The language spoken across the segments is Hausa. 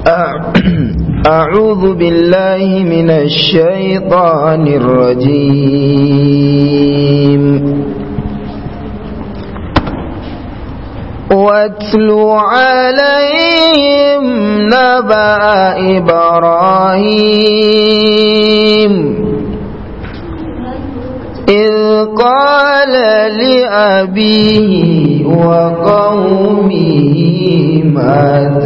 أعوذ بالله من الشيطان الرجيم واتل عليهم نبأ إبراهيم إذ قال لأبيه وقومه ما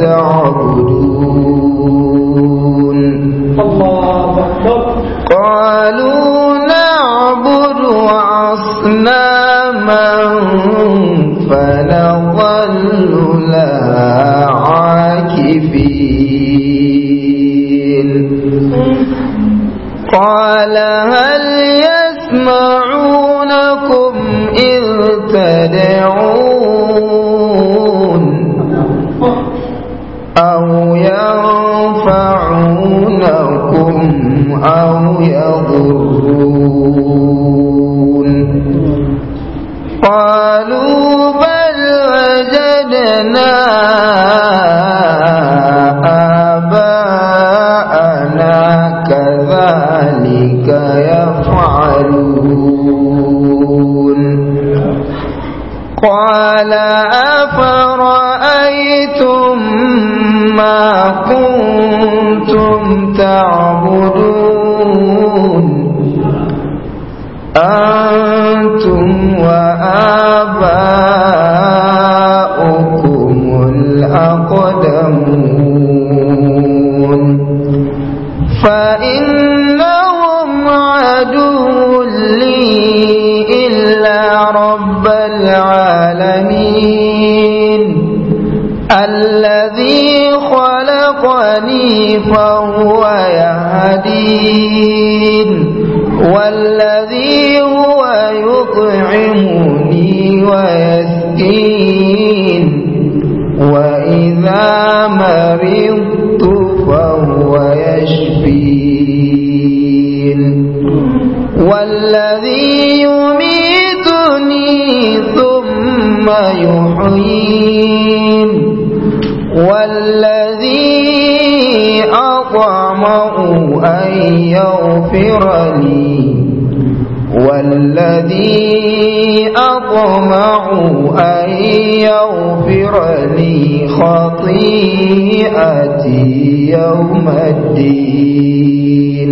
تعبدون الله أكبر قالوا نعبد أصناما فنظل لها عاكفين قال هل يسمعونكم إذ تدعون أو ينفعونكم أو يضرون قالوا بل وجدنا آباءنا كذلك يفعلون قال أفرأيتم ما كنتم تعبدون أنتم وآباؤكم الأقدمون فإنهم عدو لي إلا رب العالمين الذي خلقني فهو يهدين والذي هو يطعمني ويسقين وإذا مرضت فهو يشفين والذي يميتني ثم يحيين والذي أطمع أن يغفر لي والذي أطمع أن يغفر لي خطيئتي يوم الدين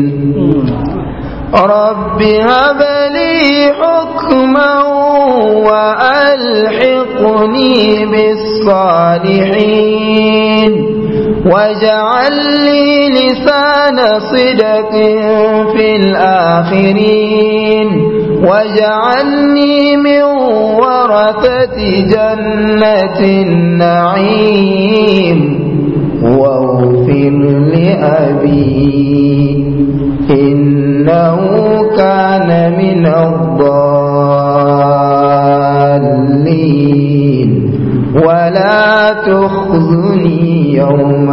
رب هب لي حكما وألحقني بالصالحين واجعل لي لسان صدق في الآخرين واجعلني من ورثة جنة النعيم واغفر لأبي إنه كان من الضالين ولا تخزني يوم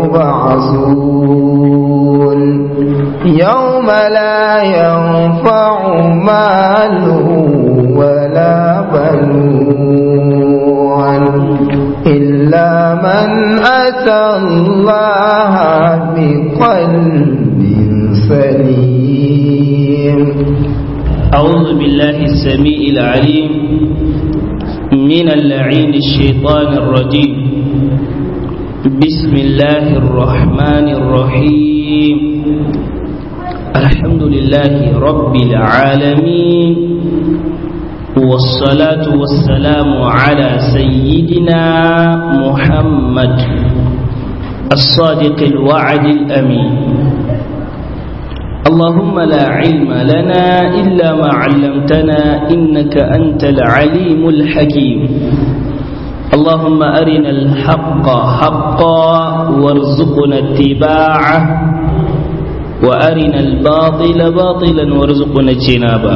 يبعثون يوم لا ينفع مال ولا بنون إلا من أتى الله بقلب سليم أعوذ بالله السميع العليم من اللعين الشيطان الرجيم بسم الله الرحمن الرحيم الحمد لله رب العالمين والصلاة والسلام على سيدنا محمد الصادق الوعد الأمين اللهم لا علم لنا إلا ما علمتنا إنك أنت العليم الحكيم اللهم أرنا الحق حقا وارزقنا اتباعه وأرنا الباطل باطلا وارزقنا اجتنابه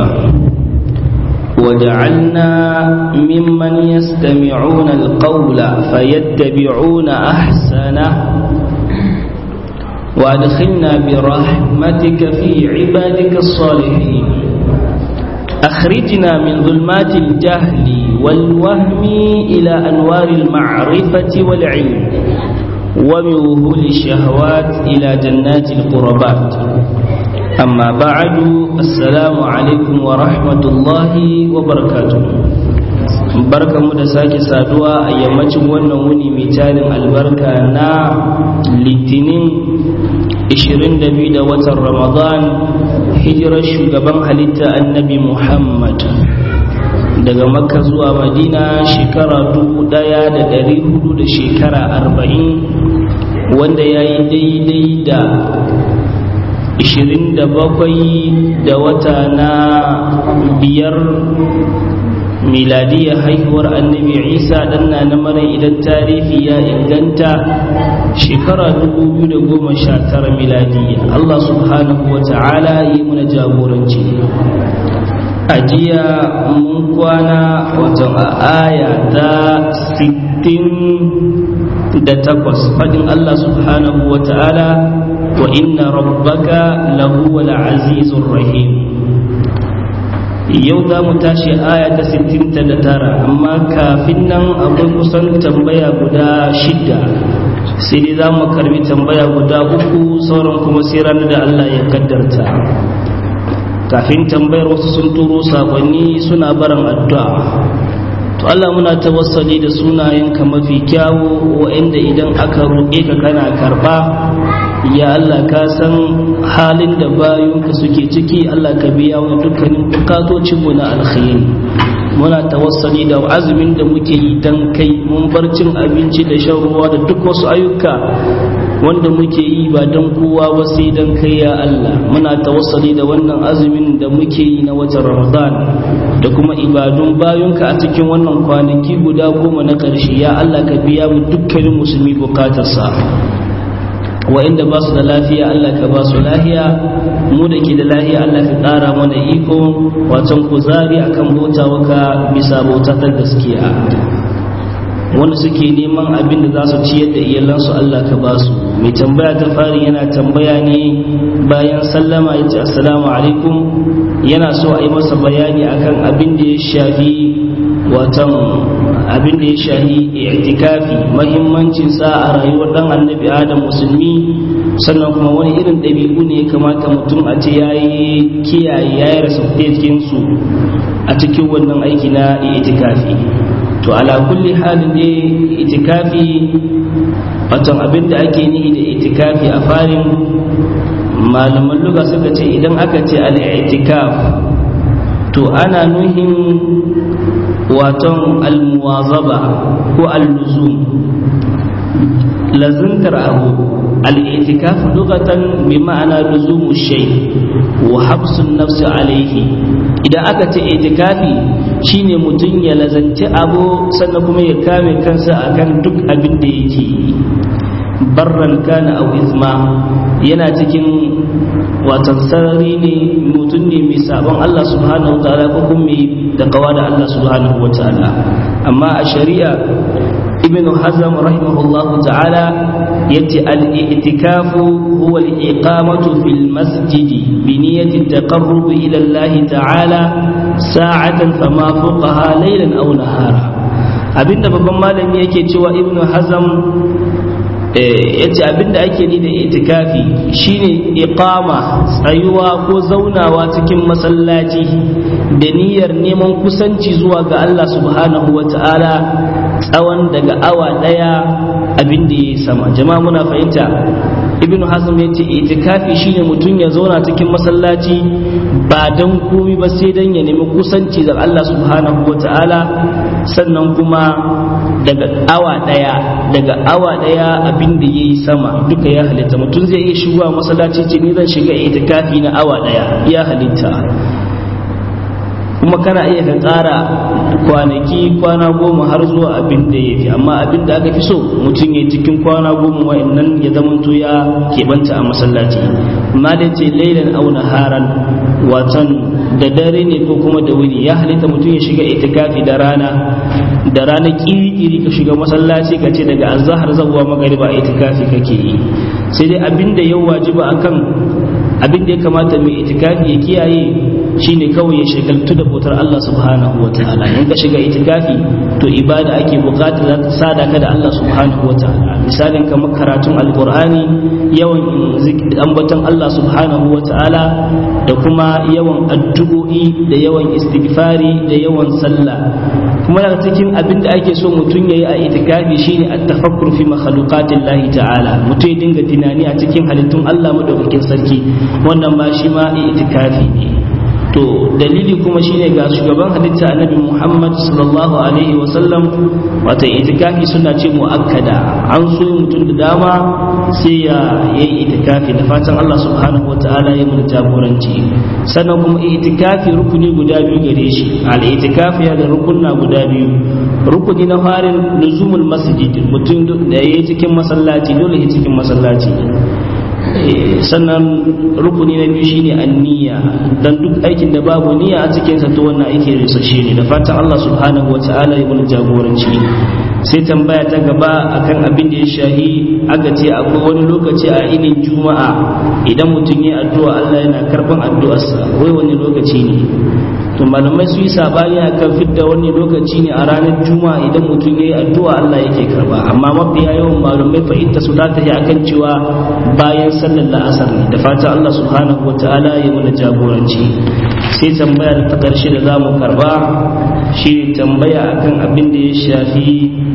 وجعلنا ممن يستمعون القول فيتبعون أحسنه وأدخلنا برحمتك في عبادك الصالحين أخرجنا من ظلمات الجهل والوهم إلى أنوار المعرفة والعلم ومن وهول الشهوات إلى جنات القربات أما بعد السلام عليكم ورحمة الله وبركاته barka mu da sake saduwa a yammacin wannan wuni mai tarin albarka na litinin 22 da watan ramadan hijirar shugaban halitta annabi muhammad daga makka zuwa madina shekara dubu daya da dari hudu da shekara arba'in wanda ya yi daidai da 27 da wata na biyar miladiyya haihuwar annabi isa danna na mara idan tarihi ya inganta shekara 2019 miladiyya allah subhanahu wa ta'ala yi mana jagoranci a jiya mun kwana wajen a aya ta 68 fadin allah subhanahu wa ta'ala wa inna rabbaka lahuwal azizur rahim yau za mu tashi aya ta 69 amma kafin nan akwai kusan tambaya guda shida sai dai za mu karbi tambaya guda uku sauran kuma sai ranar da Allah ya kaddarta kafin tambayar wasu sun turo sakonni suna barin addu'a to Allah muna tawassali da sunayenka mafi kyawu wa'anda idan aka roƙe ka kana karɓa ya Allah ka san halin da bayunka suke ciki Allah ka biya wa dukkanin bukatocinmu na alkhairi muna tawassali da azumin da muke yi dan kai mun bar cin abinci da shan ruwa da duk wasu ayyuka wanda muke yi ba dan kowa ba sai dan kai ya Allah muna tawassali da wannan azumin da muke yi na watan Ramadan da kuma ibadun bayunka a cikin wannan kwanaki guda goma na ƙarshe ya Allah ka biya mu dukkanin musulmi bukatarsa wa'inda ba su da lafiya Allah ka ba su lafiya mu da ke da lafiya Allah ka ƙara mana iko wacan kuzari akan bautawa ka bisa bautatar gaskiya wanda suke neman abin da za su ciyar da iyalansu Allah ka ba su mai tambaya ta fari yana tambaya ne bayan sallama ya ce assalamu alaikum yana so a yi masa bayani akan abin da ya shafi watan abin da ya shahi i'tikafi mahimmancin sa a rayuwar dan annabi adam musulmi sannan kuma wani irin ɗabi'u ne ya kamata mutum a ce ya yi kiyaye ya yi rasa su a cikin wannan aiki na i'tikafi to ala kulli halin ne itikafi watan abin da ake nihi da itikafi a farin malaman luga suka ce idan aka ce al-i'tikaf to ana nuhin waton almuwazaba ko alluzum lazantar abu al'itikaf lugatan bi ma'ana luzumu shay wa habsun nafsi alaihi idan aka ce itikafi shine mutum ya lazanci abu sannan kuma ya kame kansa akan duk abin da yake barran kana au izma yana cikin watan sarari ne mutum ne mai sabon Allah subhanahu wa ta'ala ko kuma mai da kawa da Allah subhanahu wa ta'ala amma a shari'a ibn hazm rahimahullahu ta'ala yace al-i'tikafu huwa al-iqamatu fil masjid bi niyyati at-taqarrub ila Allah ta'ala sa'atan fama fuqaha laylan aw nahara abinda babban malami yake cewa ibn hazm yace abinda ake ni da itikafi shine iqama tsayuwa ko zaunawa cikin masallaci da niyyar neman kusanci zuwa ga Allah subhanahu wata'ala tsawon daga awa daya abinda ya sama jama'a muna fahimta ibn hazm yace itikafi shine mutum ya zauna cikin masallaci ba dan komi ba sai dan ya nemi kusanci da Allah subhanahu wata'ala sannan kuma daga awa daya daga awa daya abin da yayi sama duka ya halitta mutum zai iya shigowa masallaci ce ni zan shiga itikafi na awa daya ya halitta kuma kana iya ka tsara kwanaki kwana goma har zuwa abin da ya fi amma abin da aka fi so mutum ya cikin kwana goma wa'annan ya zamanto ya keɓanta a masallaci amma da ce lailan au naharan watan da dare ne ko kuma da wuri ya halitta mutum ya shiga itikafi da rana da rana kiri-kiri ka shiga masallaci ka ce daga azahar zabuwa magariba itikafi kake yi sai dai abin da ya wajiba akan abin da ya kamata mai itikafi ya kiyaye shine kawai ya shagaltu da bautar Allah subhanahu wa ta'ala in ka shiga itikafi to ibada ake bukata za ta sada ka da Allah subhanahu wa ta'ala misalin kamar karatun alqur'ani yawan ambaton Allah subhanahu wa ta'ala da kuma yawan addu'o'i da yawan istighfari da yawan sallah kuma daga cikin abin da ake so mutum yayi a itikafi shine at-tafakkur fi makhluqatillahi ta'ala mutum ya dinga tunani a cikin halittun Allah madaukakin sarki wannan ma shi ma itikafi ne to dalili kuma shine ga shugaban halitta annabi Muhammad sallallahu alaihi wa sallam wata itikafi suna ce muakkada an so mutum da dama sai ya yi itikafi da fatan Allah subhanahu wataala ya mun jagoranci sannan kuma itikafi rukuni guda biyu gare shi al itikafi ya da rukunna guda biyu rukuni na farin luzumul masjid mutum da yayi cikin masallaci dole ya cikin masallaci sannan rukuni na biyu shine anniya dan duk aikin da babu niyya a cikin sa to wannan aiki risashe ne da fatan Allah subhanahu wataala ya mun jagoranci sai tambaya ta gaba akan abin da ya shahi aka ce akwai wani lokaci a inin juma'a idan mutum ya addu'a Allah yana karban addu'arsa wai wani lokaci ne to malamai su yi sabani akan fidda wani lokaci ne a ranar juma'a idan mutum ya yi addu'a Allah yake karba amma mafiya yawan malamai fahimta su ta tafi akan cewa bayan sallar la'asar ne da fatan Allah subhanahu wa ta'ala ya mana jagoranci sai tambaya ta ƙarshe da za mu karba shi tambaya akan abin da ya shafi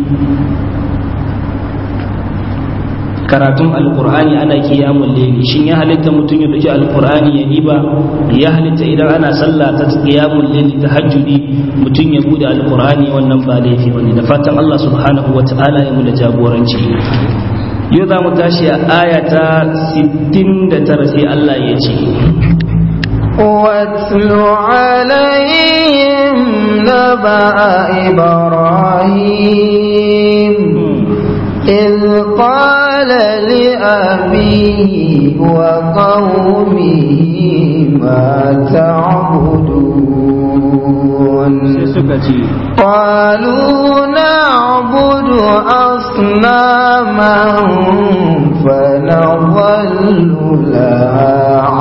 karatun alkur'ani ana kiyamun leli shin ya halitta mutum ya duki alkur'ani ya diba ya halitta idan ana sallah ta kiyamun leli ta hajjudi mutum ya bude alkur'ani wannan ba laifi bane da fatan Allah subhanahu wa ta'ala ya mu da jagoranci yau za mu tashi a aya ta 69 sai Allah ya ce واتل عليهم نبأ إبراهيم إذ قال لأبيه وقومه ما تعبدون قالوا نعبد أصناما فنظل لها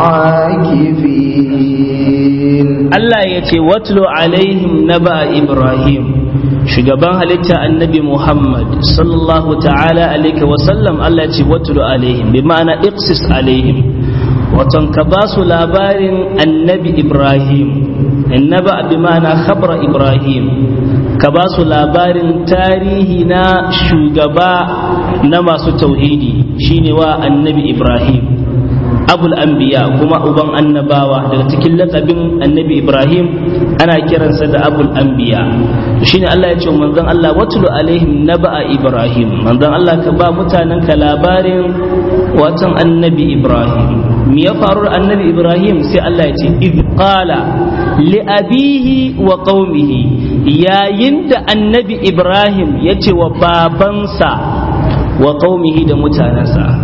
عاكفين الله يتي واتلو عليهم نبأ إبراهيم shugaban halitta annabi Muhammad sallallahu ta'ala alaihi wasallam Allah ce watulu alaihim bi ma'ana iqsis alaihim waton ka ba su labarin annabi Ibrahim annaba bi ma'ana khabra Ibrahim ka ba su labarin tarihi na shugaba na masu tauhidi shine wa annabi Ibrahim abul anbiya kuma uban annabawa daga cikin lakabin annabi ibrahim ana kiransa da abul anbiya shine Allah ya ce manzon Allah watulu alaihim naba'a ibrahim manzon Allah ka ba mutanen ka labarin watan annabi ibrahim me ya faru annabi ibrahim sai Allah ya ce id qala li abihi wa qaumihi yayin da annabi ibrahim ya ce wa babansa wa qaumihi da mutanensa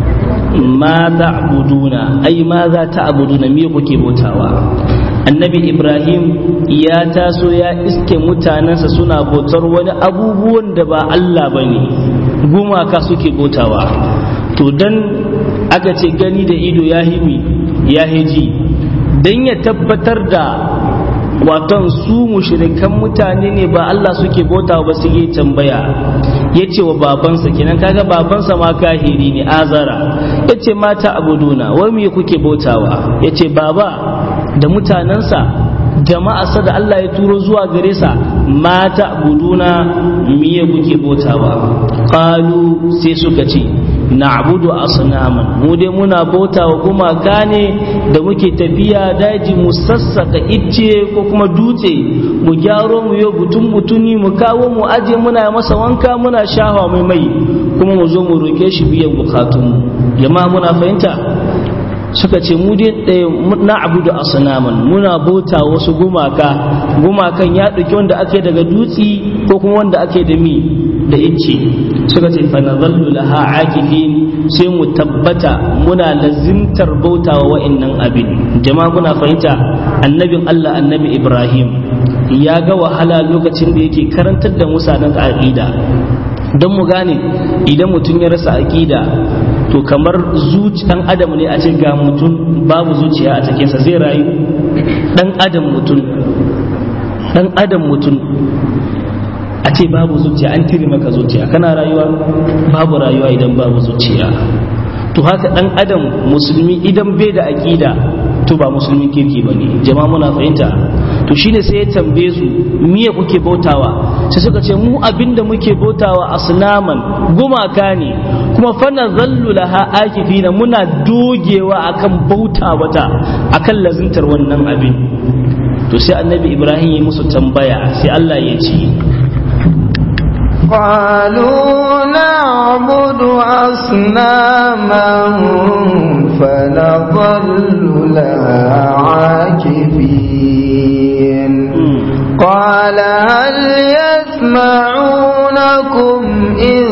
ma ta'buduna ai ma za ta'buduna me kuke bautawa annabi ibrahim ya taso ya iske mutanensa suna bautar wani abubuwan da ba allah ba ne gumaka suke bautawa to dan aka ce gani da ido ya himi ya hiji dan ya tabbatar da waton su mushrikan mutane ne ba Allah suke bauta ba su yi tambaya ya ce wa babansa kenan kaga babansa ma kahiri ne azara ya ce mata abuduna wai me kuke bautawa ya ce baba da mutanensa jama'arsa da Allah ya turo zuwa gare sa mata abuduna miye kuke bautawa qalu sai suka ce na'budu asnaman mu dai muna bauta wa gumaka ne da muke tafiya daji mu sassaka icce ko kuma dutse mu gyaro mu yo butun butuni mu kawo mu aje muna masa wanka muna shahawa mai mai kuma mu zo mu roke shi biyan bukatun jama'a muna fahimta suka ce mu dai na abudu asnaman muna bauta wasu gumaka gumakan ya ɗauki wanda ake daga dutsi ko kuma wanda ake da mi da icce suka ce fa nazallu laha akifin sai mu tabbata muna lazimtar bautawa wa'annan abin jama'a kuna fahimta annabin Allah annabi Ibrahim ya ga wahala lokacin da yake karantar da musanan aqida don mu gane idan mutum ya rasa aqida to kamar zuci dan adam ne a ce ga mutum babu zuciya a cikinsa zai rayu dan adam mutum dan adam mutum a ce babu zuciya an tire maka zuciya kana rayuwa babu rayuwa idan babu zuciya to haka dan adam musulmi idan bai da aqida to ba musulmin kirki bane jama'a muna fahimta to shine sai ya tambaye su miye kuke bautawa sai suka ce mu abinda muke bautawa asnaman gumaka ne kuma fana zallu laha akifina muna dogewa akan bauta wata akan lazintar wannan abin to sai annabi ibrahim ya musu tambaya sai Allah ya ce قالوا نعبد أصناما فنظل لها عاكفين قال هل يسمعونكم إذ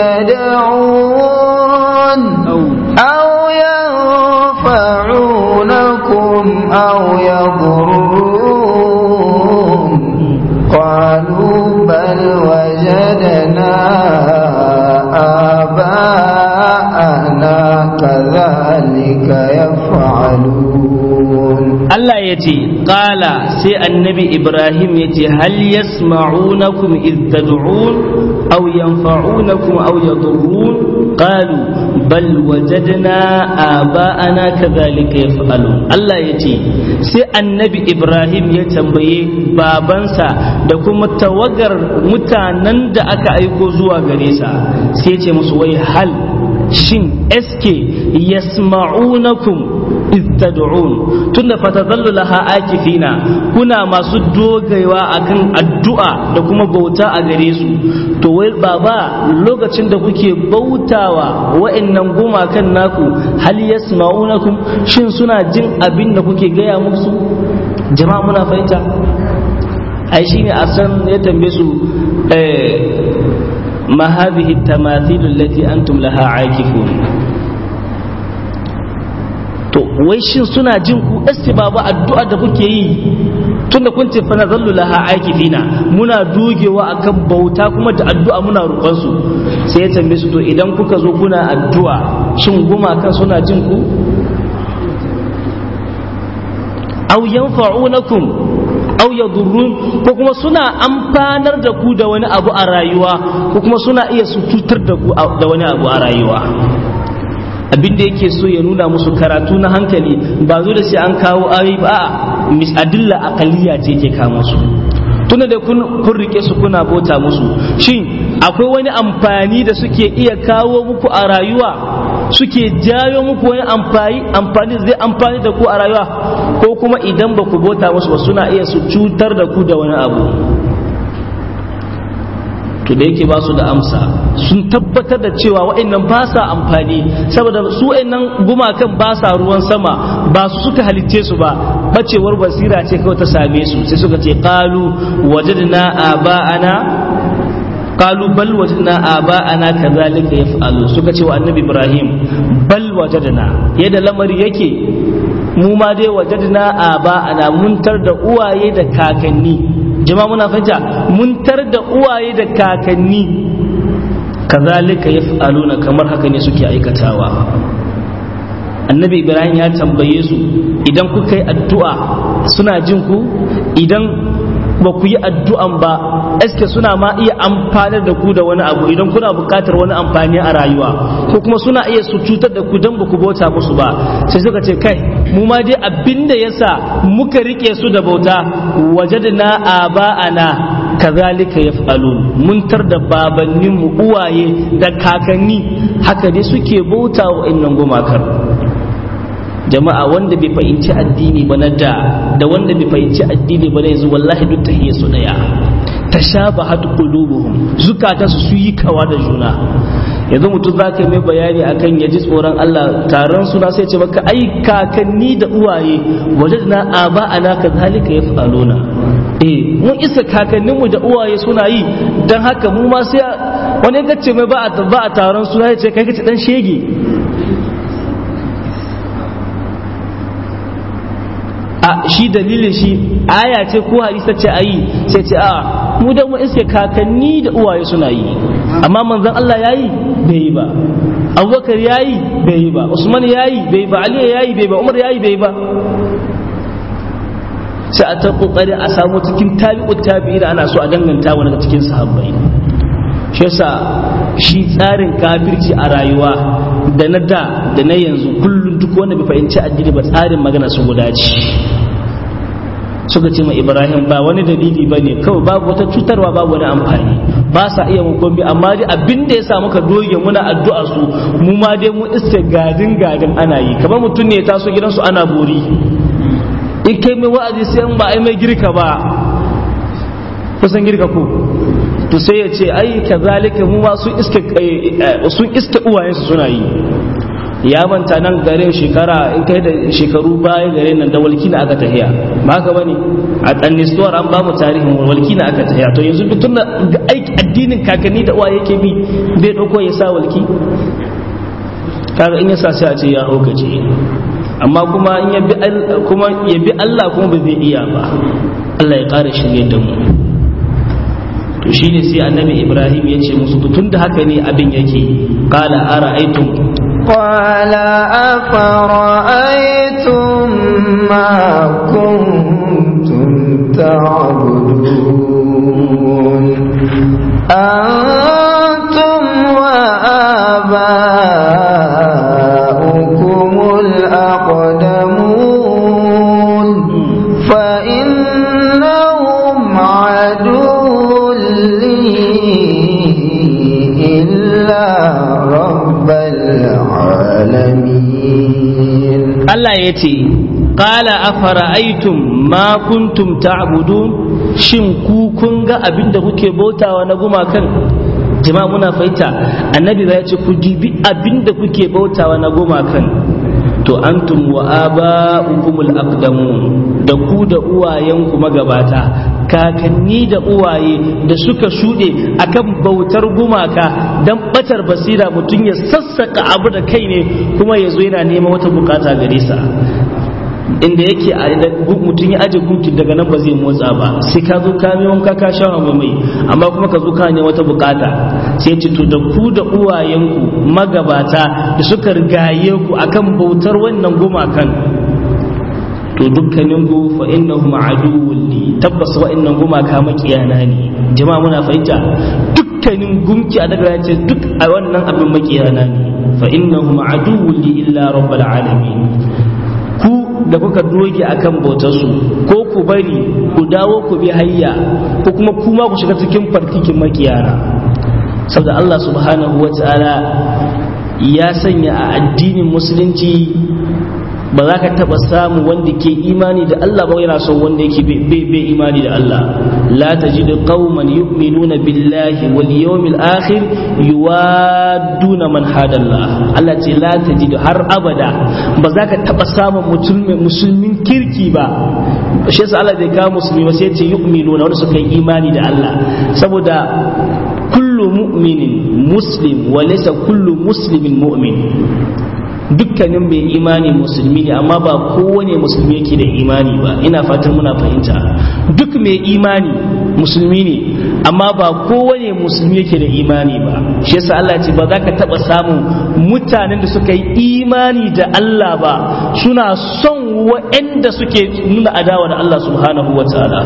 تدعون أو ينفعونكم أو يضرون قالوا بل وجدنا آباءنا كذلك يفعلون Allah ya ce ƙala sai annabi Ibrahim ya ce hal yasma'unakum id tad'un aw yanfa'unakum aw yadurrun qalu bal wajadna aba'ana kadhalika yaf'alun Allah ya ce sai annabi Ibrahim ya tambaye babansa da kuma tawagar mutanen da aka aiko zuwa gare sa sai ya ce musu wai hal shin eske yasma'unakum istad'un tunda fatadallu laha akifina kuna masu dogewa akan addu'a da kuma bauta a gare su to wai baba lokacin da kuke bautawa wa'annan gumakan naku hal yasma'unakum shin suna jin abin da kuke gaya musu jama'a muna fahimta ai shine a san ya tambaye su ma hadhihi at-tamathil allati antum laha aakifun to wai shin suna jin ku babu addu'a da kuke yi tunda kun ce fa nazallu laha aikifina muna dogewa akan bauta kuma da addu'a muna roƙon su sai ya tambaye su to idan kuka zo kuna addu'a shin gumakan suna jin ku aw yanfa'unakum aw yadurrun ko kuma suna amfanar da ku da wani abu a rayuwa ko kuma suna iya su cutar da ku da wani abu a rayuwa abin da yake so ya nuna musu karatu na hankali ba zo da sai an kawo ayoyi ba a misadilla aqaliya ce ke kawo musu tunda da kun rike su kuna bota musu shin akwai wani amfani da suke iya kawo muku a rayuwa suke jayo muku wani amfani amfani zai amfani da ku a rayuwa ko kuma idan ba ku bota musu ba suna iya su cutar da ku da wani abu to da yake ba su da amsa sun tabbatar da cewa wa'annan ba sa amfani saboda su wa'annan gumakan ba sa ruwan sama ba su suka halicce su ba bacewar basira ce kawai ta same su sai suka ce qalu wajadna aba'ana qalu bal wajadna aba'ana kadhalika yaf'alu suka ce wa annabi ibrahim bal wajadna yadda lamari yake mu ma dai wajadna aba'ana mun tar da uwaye da kakanni jama'a muna fahimta mun tar da uwaye da kakanni kazalika yaf'aluna kamar haka ne suke aikatawa annabi ibrahim ya tambaye su idan kuka yi addu'a suna jin ku idan ba ku yi addu'an ba eske suna ma iya amfanar da ku da wani abu idan kuna buƙatar wani amfani a rayuwa ko kuma suna iya su cutar da ku don ba ku bauta musu ba sai suka ce kai mu ma dai abin da yasa muka rike su da bauta wajadna aba'ana kazalika yaf'alun mun tar da babannin mu uwaye da kakanni haka dai suke bauta wa innan gumakar jama'a wanda bai fahimci addini ba na da da wanda bai fahimci addini ba na yanzu wallahi duk tahiyya su daya tashabahat qulubuhum zukata su yi kawa da juna yanzu mutum za ka mai bayani akan ya ji tsoron Allah taron suna sai ce maka ai kakanni da uwaye waje na aba ana ka zalika ya falona eh mun isa kakanninmu da uwaye suna yi don haka mu ma sai wani ya ce mai ba a taron suna ya ce kai kace dan shege a shi dalilin shi aya ce ko hadisa ce ayi sai ce a mu da mu iske kakanni da uwaye suna yi amma manzon Allah yayi bai yi ba Abubakar yayi bai yi ba Usman yayi bai yi ba Ali yayi bai ba Umar yayi bai yi ba sai a ta kokari a samu cikin tabi'ut tabi'in ana so a danganta wani daga cikin sahabbai shi yasa shi tsarin kafirci a rayuwa da na da da na yanzu kullum duk wanda bai fahimci addini ba tsarin magana su guda ce suka ce ma ibrahim ba wani dalili ba ne kawai babu wata cutarwa babu wani amfani ba sa iya mu komai amma dai abin da ya sa muka doge muna addu'a su mu ma dai mu iske gadin gadin ana yi kamar mutum ne ya taso gidansu ana bori in kai mai wa'azi sai in ba ai mai girka ba kusan girka ko to sai ya ce ai kazalika mu ma sun iske sun iske uwayensu suna yi ya manta nan garin shekara in kai da shekaru baya garin nan da walki na aka tahiya ba haka bane a tsannistuwar an ba mu tarihin walki na aka tahiya to yanzu tun da aiki addinin kakanni da uwa yake bi bai dauko ya sa walki kaga in ya sa sai a ce ya haukace amma kuma in ya bi kuma ya bi Allah kuma ba zai iya ba Allah ya ƙara shirye da mu to shine sai annabi Ibrahim ya ce musu tun da haka ne abin yake qala ara'aytum قال أفرأيتم ما كنتم تعبدون أنتم وآباؤكم الأقدمون فإنهم عدو لي إلا رب العالمين Allah ya ce qala afara'aytum ma kuntum ta'budun shin ku kun ga abin da kuke bautawa na gumakan jama'a muna fahimta annabi ya ce ku dibi abin da kuke bautawa na gumakan to antum wa aba'ukumul aqdamun da ku da uwayenku magabata kakanni da uwaye da suka shuɗe akan bautar gumaka don batar basira mutum ya sassaka abu da kai ne kuma ya zo yana neman wata bukata gare sa inda yake mutum ya aje gunki daga nan ba zai motsa ba sai ka zo ka mai wanka ka sha mai amma kuma ka zo ka ne wata bukata sai ce to da ku da uwayenku magabata da suka rigaye ku akan bautar wannan gumakan to dukkanin ku fa innahum aduwwun li tabbas wa'annan gumaka makiyana ne jama'a muna fahimta dukkanin gumki a daga ce duk a wannan abin makiyana ne fa innahum aduwwun li illa rabbil alamin ku da kuka doge akan bautar su ko ku bari ku dawo ku bi hayya ko kuma kuma ku shiga cikin farkikin makiyana saboda Allah subhanahu wa ta'ala ya sanya a addinin musulunci ba za ka taba samu wanda ke imani da Allah ba yana son wanda yake bai imani da Allah la tajidu qauman yu'minuna billahi wal yawmil akhir yuwadduna man hadallah Allah ce la tajidu har abada ba za ka taba samun mutum mai musulmin kirki ba shi yasa Allah bai kawo musulmi ba sai ya ce yu'minuna wanda suka yi imani da Allah saboda kullu mu'minin muslim wa laysa kullu muslimin mu'min dukkanin bai imani musulmi ne amma ba kowane musulmi yake da imani ba ina fatan muna fahimta duk mai imani musulmi ne amma ba kowane musulmi yake da imani ba shi yasa Allah ce ba za ka taba samun mutanen da suka yi imani da Allah ba suna son waɗanda suke nuna adawa da Allah subhanahu wa ta'ala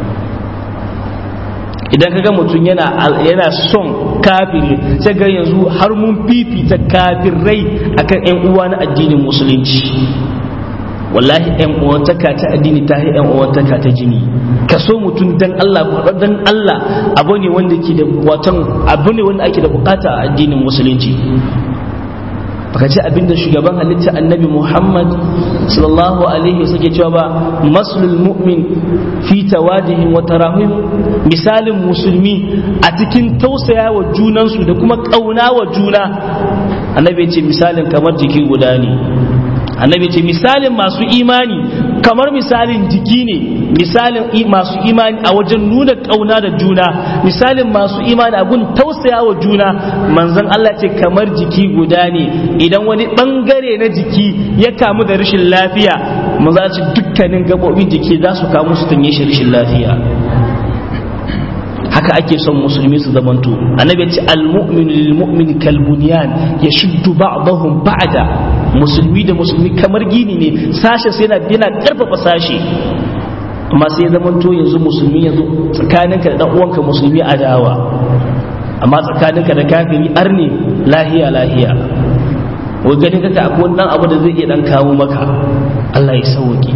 idan ka ga mutum yana yana son kafiri sai ga yanzu har mun fifita kafirai akan yan uwa na addinin musulunci wallahi yan uwantaka ta addini ta yi yan uwantaka ta jini ka so mutum dan Allah dan Allah abu ne wanda ke da watan abu ne wanda ake da bukata a addinin musulunci baka ce abinda shugaban halitta annabi muhammad sallallahu alaihi wasallam ke cewa ba maslul mu'min fi tawadihin wa tarahum misalin musulmi a cikin tausaya wa junansu da kuma kauna wa juna annabi ya ce misalin kamar jiki guda ne annabi ce misalin masu imani kamar misalin jiki ne misalin masu imani a wajen nuna kauna da juna misalin masu imani a gun tausaya wa juna manzon Allah ce kamar jiki guda ne idan wani bangare na jiki ya kamu da rashin lafiya maza ce dukkanin gabobin jiki za su kamu su tanye shi rashin lafiya haka ake son musulmi su zamanto annabi ya ce almu'minu lil mu'min kal bunyan yashuddu ba'dahum ba'da musulmi da musulmi kamar gini ne sashe sai yana yana karfafa sashe amma sai ya zama to yanzu musulmi yanzu tsakaninka da dan uwanka musulmi adawa amma tsakaninka da kafiri arni lahiya lahiya wai gani kaka akwai wani dan abu da zai iya dan kawo maka Allah ya sauke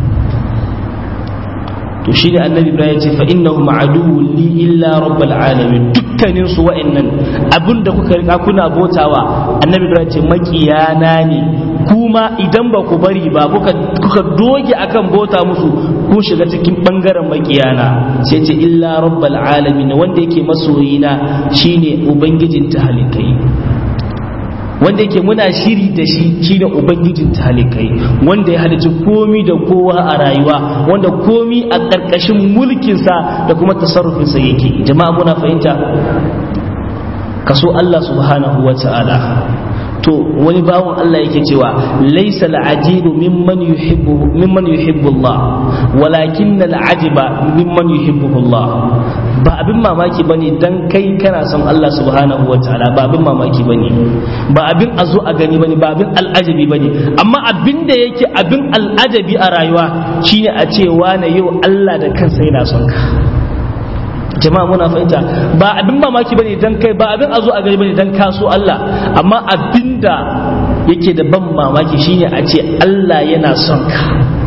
to shi ne annabi ibrahim ce fa innahu ma'aduwwun li illa rabbil alamin dukkanin su wa'annan abinda kuka rika kuna botawa annabi ibrahim ce makiyana ne kuma idan ba ku bari ba kuka kuka doge akan bota musu kun shiga cikin bangaren makiyana sai ce illa rabbil alamin wanda yake masoyina shine ubangijin talikai wanda yake muna shiri da shi shine ubangijin talikai wanda ya halicci komi da kowa a rayuwa wanda komi a ƙarƙashin mulkinsa da kuma tasarrufinsa yake jama'a muna fahimta kaso Allah subhanahu wa ta'ala to wani bawan Allah yake cewa laysa al'ajibu mimman yuhibbu mimman yuhibbu Allah walakin al'ajiba mimman yuhibbu Allah ba abin mamaki bane dan kai kana son Allah subhanahu wataala ba abin mamaki bane ba abin a zo a gani bane ba abin al'ajabi bane amma abin da yake abin al'ajabi a rayuwa shine a ce na yau Allah da kansa yana son ka jama'a muna fahimta ba abin mamaki bane dan kai ba abin a zo a gani bane dan kaso Allah amma abinda yake da ban mamaki shine a ce Allah yana son ka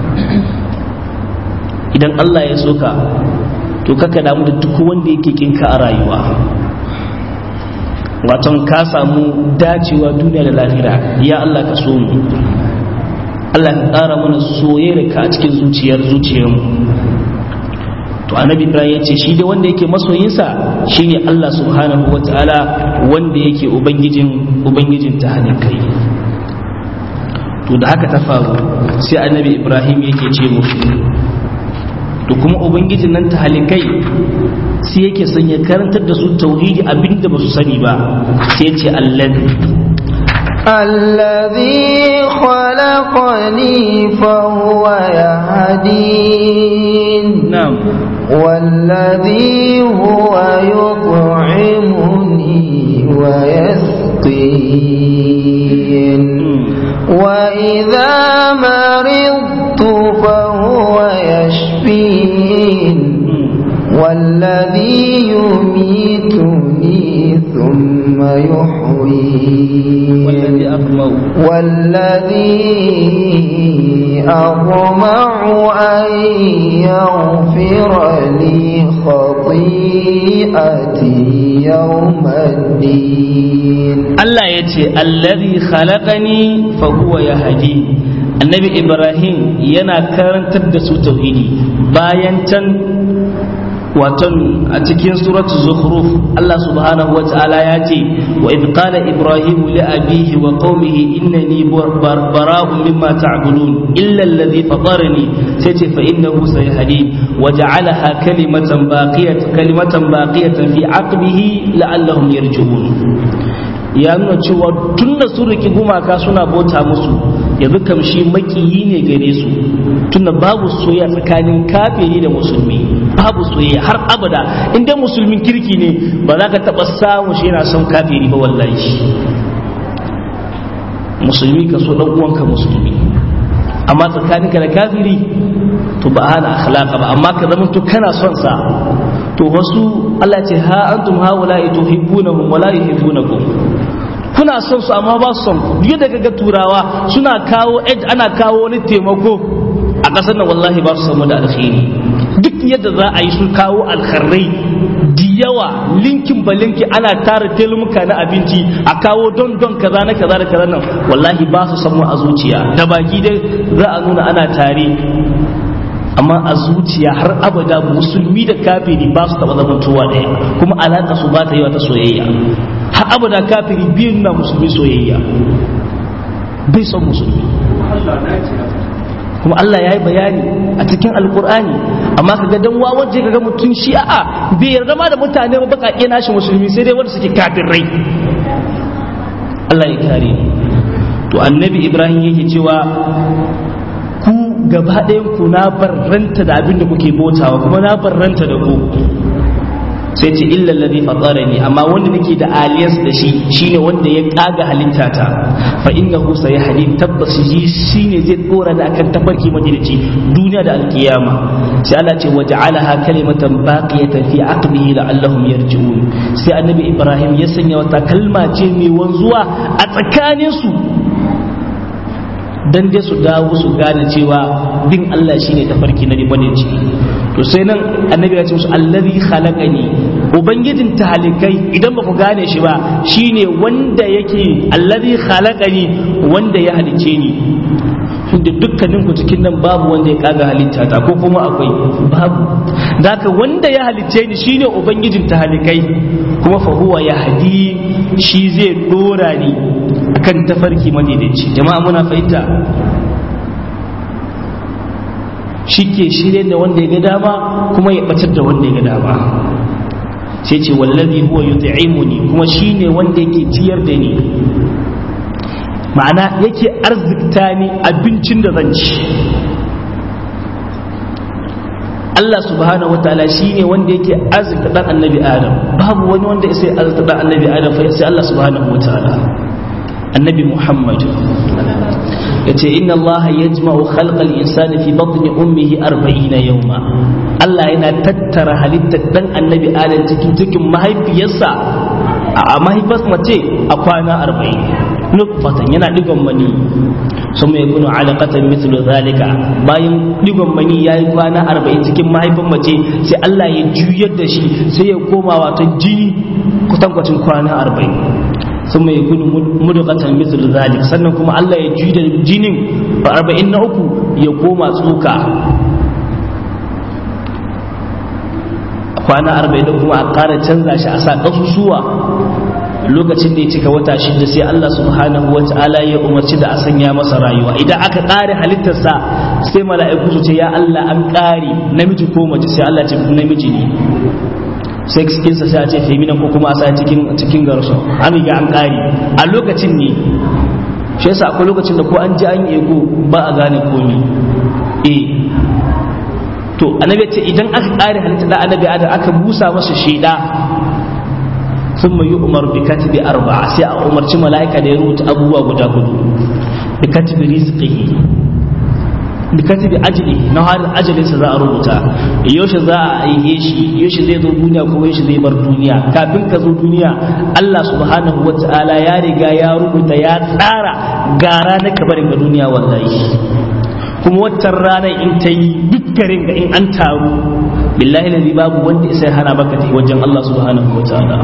idan Allah ya so ka to kaka damu da duk wanda yake kinka a rayuwa waton ka samu dacewa duniya da lahira ya Allah ka so mu Allah ka ƙara mana soyayyar ka a cikin zuciyar zuciyarmu to annabi ibrahim ya ce shi dai wanda yake masoyinsa shine Allah subhanahu wa ta'ala wanda yake ubangijin ubangijin ta kai to da haka ta faru sai annabi ibrahim yake ce musu to kuma ubangijin nan ta halikai sai yake son ya karantar da su tauhidi abinda ba su sani ba sai ya ce allazi الذي خلقني فهو يهدين na'am والذي هو يطعمني ويسقين وإذا مرضت فهو يشفين والذي يميتني ثم يحيين والذي أطمع والذي أطمع أن يغفر لي خطيئتي يوم الدين Allah ya ce allazi khalaqani fa huwa yahdi annabi ibrahim yana karantar da su tauhidi bayan can waton a cikin suratul zukhruf Allah subhanahu wa ta'ala ya ce wa idh qala ibrahim li abihi wa qaumihi innani bara'un mimma ta'budun illa alladhi fatarani sai ce fa innahu sayhadi wa ja'alaha kalimatan baqiyatan kalimatan baqiyatan fi aqbihi la'allahum yarji'un ya nuna cewa tun da sun riki gumaka suna bauta musu yanzu kamshi makiyi ne gare su tunda babu soyayya tsakanin kafiri da musulmi babu soyayya har abada inda musulmin kirki ne ba za ka taɓa samun shi yana son kafiri ba wallahi musulmi ka so ɗan uwanka musulmi amma tsakaninka da kafiri to ba hana akhlaqa ba amma ka zama to kana son sa to wasu Allah ce ha antum haula tuhibbunahum wa la yuhibbunakum kuna son su amma ba su son ku duk da kaga turawa suna kawo aid ana kawo wani taimako a ƙasar nan wallahi ba su samu da alkhairi duk yadda za a yi su kawo alkharrai da yawa linkin ba linki ana tara telmuka na abinci a kawo don don kaza na kaza da kaza nan wallahi ba su samu a zuciya da baki dai za a nuna ana tare amma a zuciya har abada musulmi da kafiri ba su taba zamantowa ɗaya kuma alaƙa su ba ta yi wata soyayya har abada kafiri biyun na musulmi soyayya bai son musulmi kuma Allah ya yi bayani a cikin alkur'ani amma ka ga dan wawaje ka ga mutum shi a'a bai yarda ma da mutane ba baƙaƙe nashi musulmi sai dai wanda suke kafirai Allah ya kare to annabi Ibrahim yake cewa ku gaba ɗayan ku na barranta da abin da kuke botawa kuma na barranta da ku sai ce illa alladhi fatarani amma wanda nake da aliyas da shi shine wanda ya kaga halitta ta fa innahu sayahdi tabbas shi shine zai dora da akan tafarki madinaci duniya da alkiyama sai Allah ce waja'alaha kalimatan baqiyatan fi aqbihi la'allahum yarji'un sai annabi Ibrahim ya sanya wata kalma ce mai wanzuwa a tsakanin su dan dai su dawo su gane cewa bin Allah shine tafarki na madinaci to sai nan annabi ya ce musu allazi khalaqani ubangijin talikai idan ba ku gane shi ba shine wanda yake allazi khalaqani wanda ya halice ni da dukkanin ku cikin nan babu wanda ya kaga halitta ta ko kuma akwai babu zaka wanda ya halice ni shine ubangijin talikai kuma fa huwa yahdi shi zai dora ni akan tafarki madaidaici jama'a muna fahimta shi ke shirye da wanda ya ga dama kuma ya batar da wanda ya ga dama sai ce wallazi huwa yut'imuni kuma shine wanda yake ciyar da ni ma'ana yake arzikta ni abincin da zan ci Allah subhanahu wa ta'ala shine wanda yake arzikta dan annabi Adam babu wani wanda sai arzikta dan annabi Adam fa sai Allah subhanahu wa ta'ala annabi Muhammad yace inna Allah yajma'u khalqal insani fi batni ummihi 40 yawma Allah yana tattara halittar dan annabi Adam cikin cikin mahaifiyarsa a mahaifar mace a kwana 40 nutfatan yana digon mani sun mai kunu alaƙatan mislu zalika bayan digon mani ya yi kwana 40 cikin mahaifin mace sai Allah ya juyar da shi sai ya koma wato jini kutankwacin kwana 40 sun mai kunu mudukatan mislu zalik sannan kuma Allah ya juyi da jinin 40 na uku ya koma tsoka kwana arba'in da kuma a ƙara canza shi a sa ƙasusuwa lokacin da ya cika wata shida sai Allah subhanahu wa ta'ala ya umarci da a sanya masa rayuwa idan aka ƙare halittarsa sai mala'iku su ce ya Allah an ƙare namiji ko mace sai Allah ce namiji ne sai cikinsa sai a ce femina ko kuma a sa cikin cikin garso an riga an ƙare a lokacin ne shi yasa akwai lokacin da ko an ji an yi ego ba a gane komi eh to annabi ce idan aka ƙare halitta da annabi adam aka busa masa shaida sun mai yi umar bi katibi arba'a sai a umarci mala'ika da ya rubuta abubuwa guda hudu bi katibi rizqihi bi katibi ajli na har ajalinsa za a rubuta yaushe za a aihe shi yaushe zai zo duniya kuma yaushe zai bar duniya kafin ka zo duniya Allah subhanahu wata'ala ya riga ya rubuta ya tsara gara na kabarin ga duniya wallahi kuma waccan ranar in ta yi duk garin ga in an taru billahi lazi babu wanda isa hana baka ta wajen Allah subhanahu wa ta'ala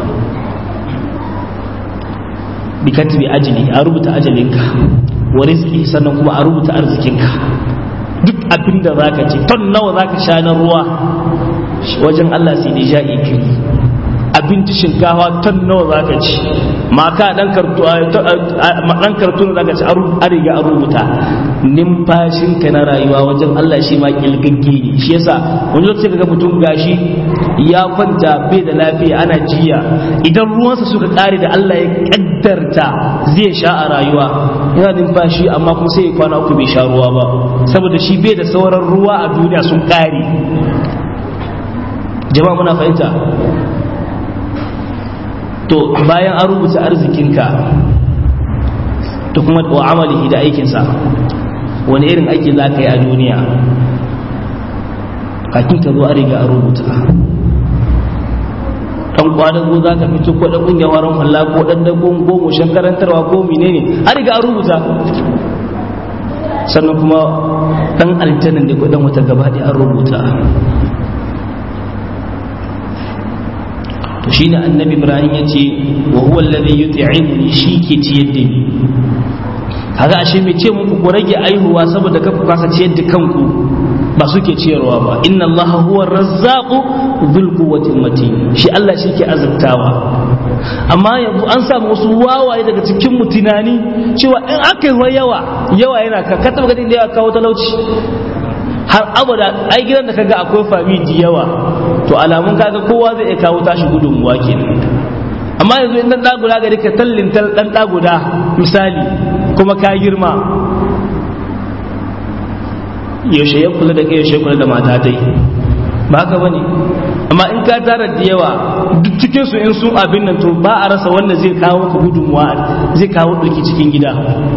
bi katibi ajli a rubuta ajalinka wa rizqi sannan kuma a rubuta arzikinka duk abin da zaka ci ton nawa zaka sha na ruwa wajen Allah sai da ja'i kiri abinci shinkafa ton nawa zaka ci maka dan kartu dan kartu da zaka ci a riga a rubuta numfashinka na rayuwa wajen Allah shi ma kilgagge ne shi yasa wani lokaci kaga mutum gashi ya kwanta bai da lafiya ana jiya idan ruwansa suka kare da Allah ya kaddarta zai sha a rayuwa yana numfashi amma kuma sai ya kwana uku bai sha ruwa ba saboda shi bai da sauran ruwa a duniya sun kare jama'a muna fahimta to bayan an rubuta arzikinka to kuma wa amalihi da aikinsa wani irin aiki za ka yi a duniya kakin ka zo a riga a rubuta dan kwadago za ka fito ko dan kungiyar waran halla ko dan dagon gomo shan karantarwa ko menene a riga a rubuta sannan kuma dan aljannan da ko dan wata gaba an rubuta to shine annabi ibrahim ya ce wa huwa alladhi yut'imuni shi ke ciyar da ni kaga ashe mai ce muku ku rage aihuwa saboda ka ku kasa ciyar da kanku ba suke ciyarwa ba inna allaha huwa razzaqu dhul quwwati matin shi Allah shi ke azabtawa amma yanzu an samu wasu wawaye daga cikin mu tunani cewa in aka yi yawa yawa yana ka ka taba ganin da ya kawo talauci har abada ai gidan da kaga akwai famiji yawa to alamun kaga kowa zai iya kawo tashi gudunmuwa kenan amma yanzu in dan guda gari ka tallin dan guda misali kuma ka girma yaushe ya kula da kai yaushe kula da mata dai ba haka bane amma in ka tara da yawa duk cikin su in sun abin nan to ba a rasa wanda zai kawo ka gudunmuwa zai kawo ɗauki cikin gida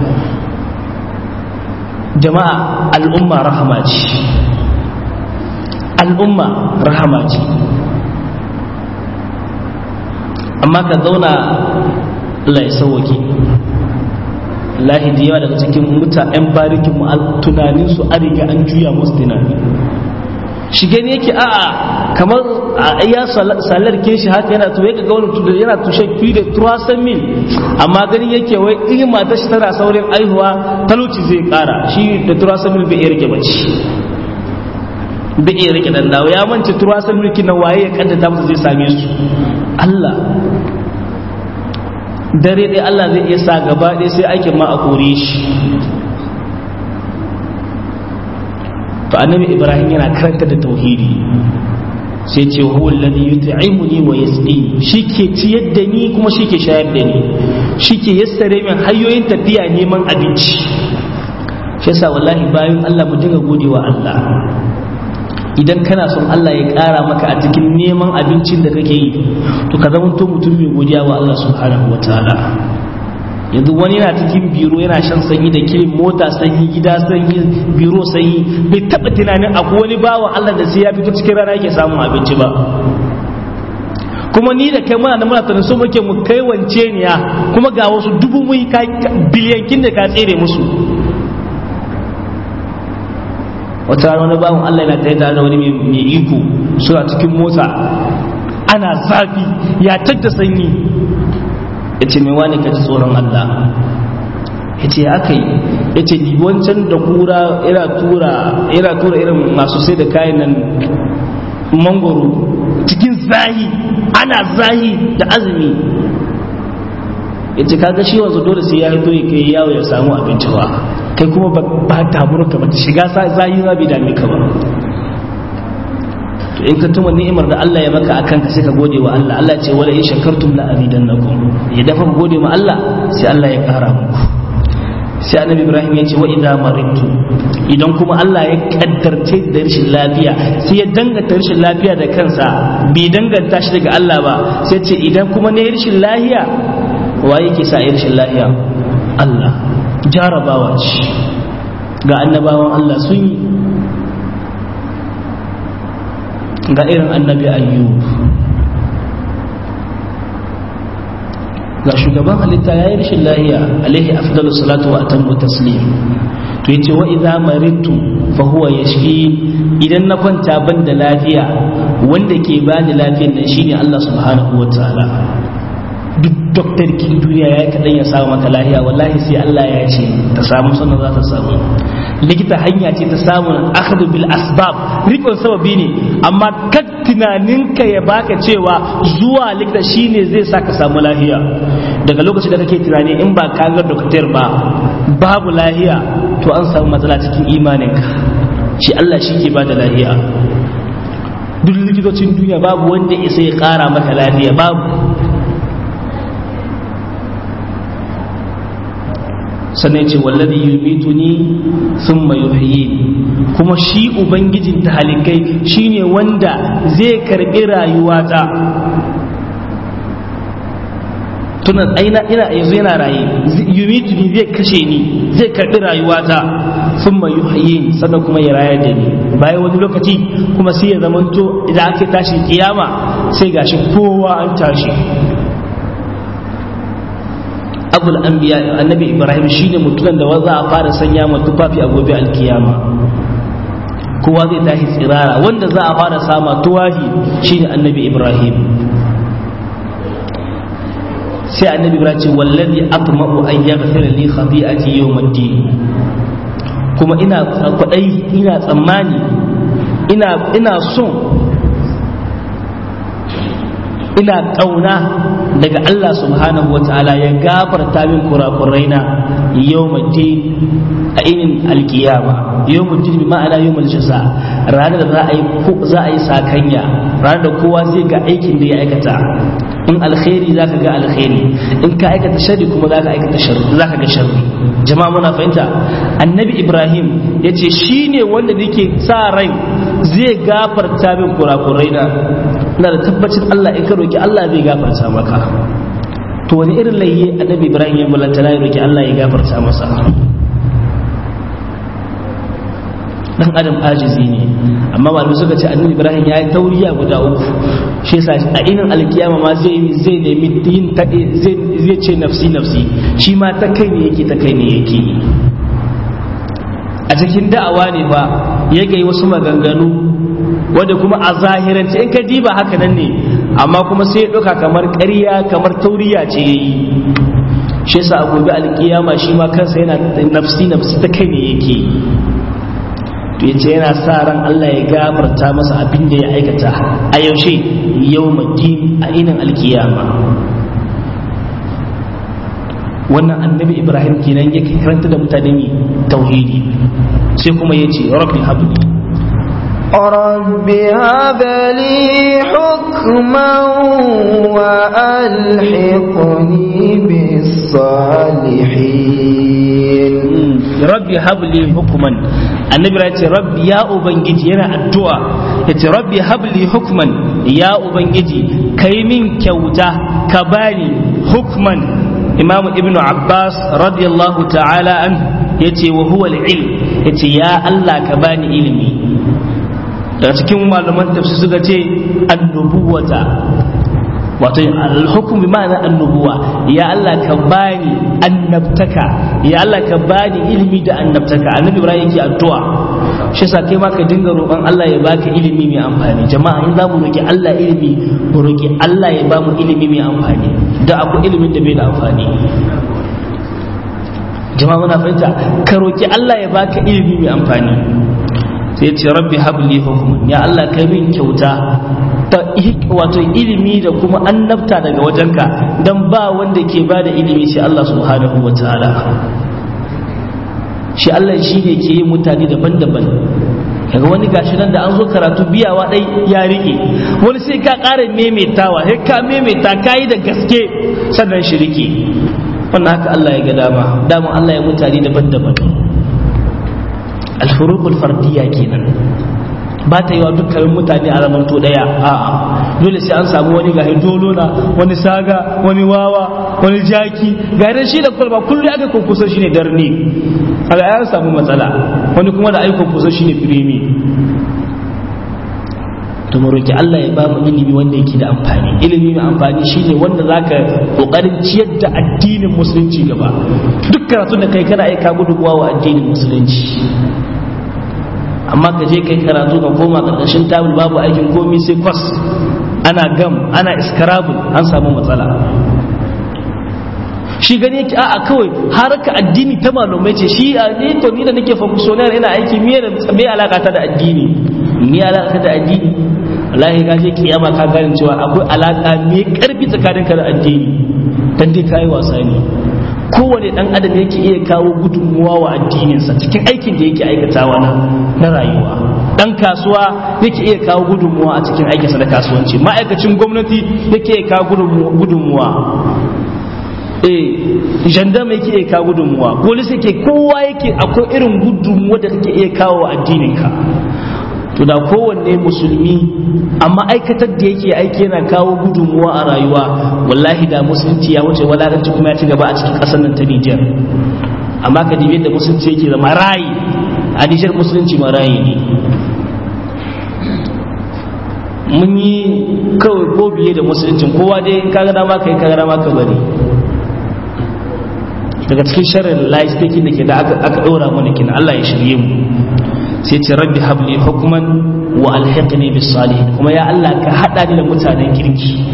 jama'a al'umma rahama ce al'umma rahama ce amma ka zauna Allah ya sauwake lahi da yawa daga cikin muta 'yan barikin mu tunaninsu an riga an juya musu tunani shi gani yake a'a kamar a ya salar ke shi haka yana tuwe ga wani tudu yana tushe fi da turasan mil amma gani yake wai in mata shi tana saurin aihuwa talauci zai kara shi da turasan mil bai iya rike bace bai iya rike dan dawo ya mance turasan mil kina waye ya kaddata masa zai same su Allah dare dai Allah zai iya sa gaba ɗaya sai aikin ma a kore shi to annabi ibrahim yana karanta da tauhidi sai ce huwa alladhi yut'imuni wa yasqini shike ciyar da ni kuma shike shayar da ni shike yassare min hanyoyin tafiya neman abinci shi yasa wallahi bayan Allah mu dinga godewa Allah idan kana son Allah ya ƙara maka a cikin neman abincin da kake yi to ka zama to mutum mai godiya wa Allah subhanahu wataala yanzu wani yana cikin biro yana shan sanyi da kilin mota sanyi gida sanyi biro sanyi bai taba tunanin akwai wani bawa Allah da sai ya fito cikin rana yake samun abinci ba kuma ni da kai muna da muna tunanin so muke mu kai wance niya kuma ga wasu dubu mun biliyankin da ka tsere musu wata rana wani bawan Allah yana tare da wani mai iko suna cikin mota ana zafi ya tadda sanyi ya ce mai wani ka ji tsoron Allah ya ce aka yi ya ce wancan da kura ira tura ira tura irin masu sai da kayan nan mangoro cikin zahi ana zahi da azumi ya ce kaga shi wanzu dole sai ya hito ya kai yawo ya samu abinci ba kai kuma ba damuwar ka ba ta shiga zahi za bai dame ka ba to in ka tuma ni'imar da Allah ya maka akan ka sai ka gode wa Allah Allah ce wala in shakartum la azidannakum ya dafa ku gode ma Allah sai Allah ya kara muku sai annabi Ibrahim ya ce wa idza maritu idan kuma Allah ya kaddarce da rashin lafiya sai ya danganta rashin lafiya da kansa bai danganta shi daga Allah ba sai ce idan kuma ne rashin lafiya wa yake sa rashin lafiya Allah jarabawa ce ga annabawan Allah sun yi ga irin annabi ayyub ga shugaban halitta ya yi rashin lahiya alaihi afdalu salatu wa atammu taslim to yace wa idza maritu fa huwa yashfi idan na kwanta ban da lafiya wanda ke bani lafiyar nan shine Allah subhanahu wa ta'ala duk doktor kin duniya ya kaɗan ya samu maka lahiya wallahi sai Allah ya ce ta samu sannan za ta samu likita hanya ce ta samun akhdhu bil asbab rikon sababi ne amma kad tunaninka ya baka cewa zuwa likita shine zai sa ka samu lahiya daga lokacin da kake tunani in ba ka ga doktor ba babu lahiya to an samu matsala cikin imaninka shi Allah shi ke bada lahiya duk likitocin duniya babu wanda isa ya kara maka lafiya babu sannan ce wallazi yumituni thumma yuhyi kuma shi ubangijin talikai shine wanda zai karbi rayuwata tuna aina ina yanzu yana raye yumituni zai kashe ni zai karbi rayuwata thumma yuhyi sannan kuma ya rayar da ni bayan wani lokaci kuma sai ya zamanto idan aka tashi kiyama sai gashi kowa an tashi abul anbiya annabi ibrahim shine mutumin da za a fara sanya ma tufafi a gobe alkiyama kowa zai tashi tsirara wanda za a fara sama tuwahi shine annabi ibrahim sai annabi ibrahim ce wallazi atma'u an yaghfira li khati'ati yawmiddin kuma ina kwadai ina tsammani ina ina son ina ƙauna daga Allah subhanahu wa ta'ala ya gafarta min kurakuraina yau mace a inin alkiyama yau mace bi ma'ana yau mace sa ranar da za a yi za a yi sakanya ranar da kowa zai ga aikin da ya aikata in alkhairi za ka ga alkhairi in ka aikata sharri kuma za ka aikata sharri za ka ga sharri jama'a muna fahimta annabi ibrahim ya ce shi ne wanda nake sa rai zai gafarta min kurakuraina ina da tabbacin Allah in ka roki Allah zai gafarta maka to wani irin layye annabi Ibrahim ya mulanta ya roki Allah ya gafarta masa dan adam ajizi ne amma malamai suka ce annabi ibrahim ya yi tauriya guda uku shi yasa a inin alkiyama ma zai zai nemi yin zai zai ce nafsi nafsi shi ma ta kai ne yake ta kai ne yake a cikin da'awa ne ba ya gai wasu maganganu wanda kuma a zahirance in ka diba haka nan ne amma kuma sai ya ɗauka kamar ƙarya kamar tauriya ce ya yi shi yasa a gobe alkiyama shi ma kansa yana nafsi nafsi ta kai ne yake to yace yana sa ran Allah ya gafarta masa abin da ya aikata a yaushe yau madin a inin alkiyama wannan annabi ibrahim kenan yake karanta da mutane ne tauhidi sai kuma yace rabbi habli رب هب لي حكما وألحقني بالصالحين rabbi habli hukuman annabi ya ce rabbi ya ubangiji yana addu'a ya ce rabbi habli hukman ya ubangiji kai min kyauta ka bani hukman imamu ibnu abbas radiyallahu ta'ala an ya ce wa huwa ilm ya ce ya allah ka bani ilimi daga cikin malaman tafsir suka ce annubuwata wato alhukum bi ma'ana annubuwa ya Allah ka bani annabtaka ya Allah ka bani ilimi da annabtaka annabi ibrahim yake addu'a shi yasa kai ma ka dinga roƙon Allah ya baka ilimi mai amfani jama'a in zamu roki Allah ilimi mu roki Allah ya bamu ilimi mai amfani da akwai ilimin da bai da amfani jama'a muna fahimta ka roki Allah ya baka ilimi mai amfani sai ce rabbi habli hukmun ya Allah kai min kyauta ta wato ilimi da kuma annabta daga wajenka dan ba wanda ke bada ilimi sai Allah subhanahu wa ta'ala shi Allah shi ne ke yin mutane daban-daban kaga wani gashi nan da an zo karatu biyawa dai ya rike wani sai ka ƙara maimaitawa sai ka maimaita ka yi da gaske sannan shi rike wannan haka Allah ya ga dama dama Allah ya mutane daban-daban alfuruqul fardiyya kenan ba ta yi wa dukkanin mutane a zamanto daya a'a dole sai an samu wani gahi dolona wani saga wani wawa wani jaki ga idan shi da kwalba kullum aka kunkusa shi ne darni a ga ya samu matsala wani kuma da aikon kusa shi ne firimi to mu roki Allah ya ba mu ilimi wanda yake da amfani ilimi mai amfani shine wanda zaka kokarin ciyar da addinin musulunci gaba duk karatun da kai kana aika gudunmuwa wa addinin musulunci amma ka je kai karatu ka koma karkashin tabul babu aikin komi sai kwas ana gam ana iskarabul an samu matsala shi gani yake a'a kawai haraka addini ta malumai ce shi a ne to ni da nake funksiyonar ina aiki me da me alaka ta da addini me alaka da addini wallahi ka je kiyama ka gane cewa akwai alaka me karfi tsakaninka da addini dan dai kai wasa ne kowane dan adam yake iya kawo gudunmuwa wa addininsa cikin aikin da yake aikatawa na na rayuwa dan kasuwa yake iya kawo gudunmuwa a cikin aikinsa na kasuwanci ma'aikacin gwamnati yake iya kawo gudunmuwa eh jandama yake iya kawo gudunmuwa polis yake kowa yake akwai irin gudunmuwa da kake iya kawo wa addininka to da kowanne musulmi amma aikatar da yake aiki yana kawo gudunmuwa a rayuwa wallahi da musulunci ya wuce wadatanci kuma ya ci gaba a cikin ƙasar nan ta Nijar amma ka dibe da musulunci yake zama rayi a Nijar musulunci ma rayi ne mun yi kawai ko biye da musuluncin kowa dai in kaga dama kai kaga dama ka bari daga cikin sharrin life taking da ke da aka ɗora mana kina Allah ya shirye mu sai ce rabbi habli hukman wa alhiqni bis salihin kuma ya Allah ka hada ni da mutanen kirki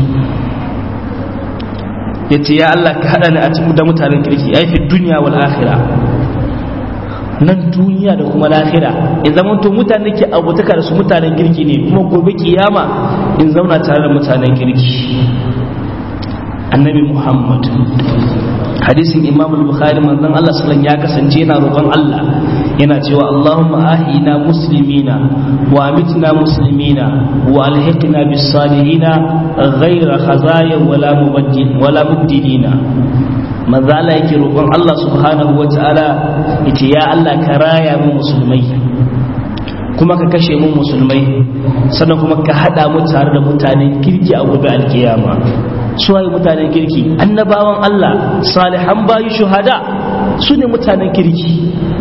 yace ya Allah ka hada ni a cikin da mutanen kirki ai fi dunya wal akhirah nan duniya da kuma lahira in zama to mutane ke abutaka da su mutanen kirki ne kuma gobe kiyama in zauna tare da mutanen kirki annabi muhammad hadisin imam al-bukhari manzon Allah sallallahu ya kasance yana roƙon Allah yana cewa Allahumma ahina muslimina wa amitna muslimina wa alhiqna bis salihina ghayra khazaya wala mubaddil wala mubdilina manzo Allah yake roƙon Allah subhanahu wa ta'ala yace ya Allah ka raya mu musulmai kuma ka kashe mu musulmai sannan kuma ka hada mu tare da mutanen kirki a gobe alkiyama su waye mutanen kirki annabawan Allah salihan bayi shuhada su ne mutanen kirki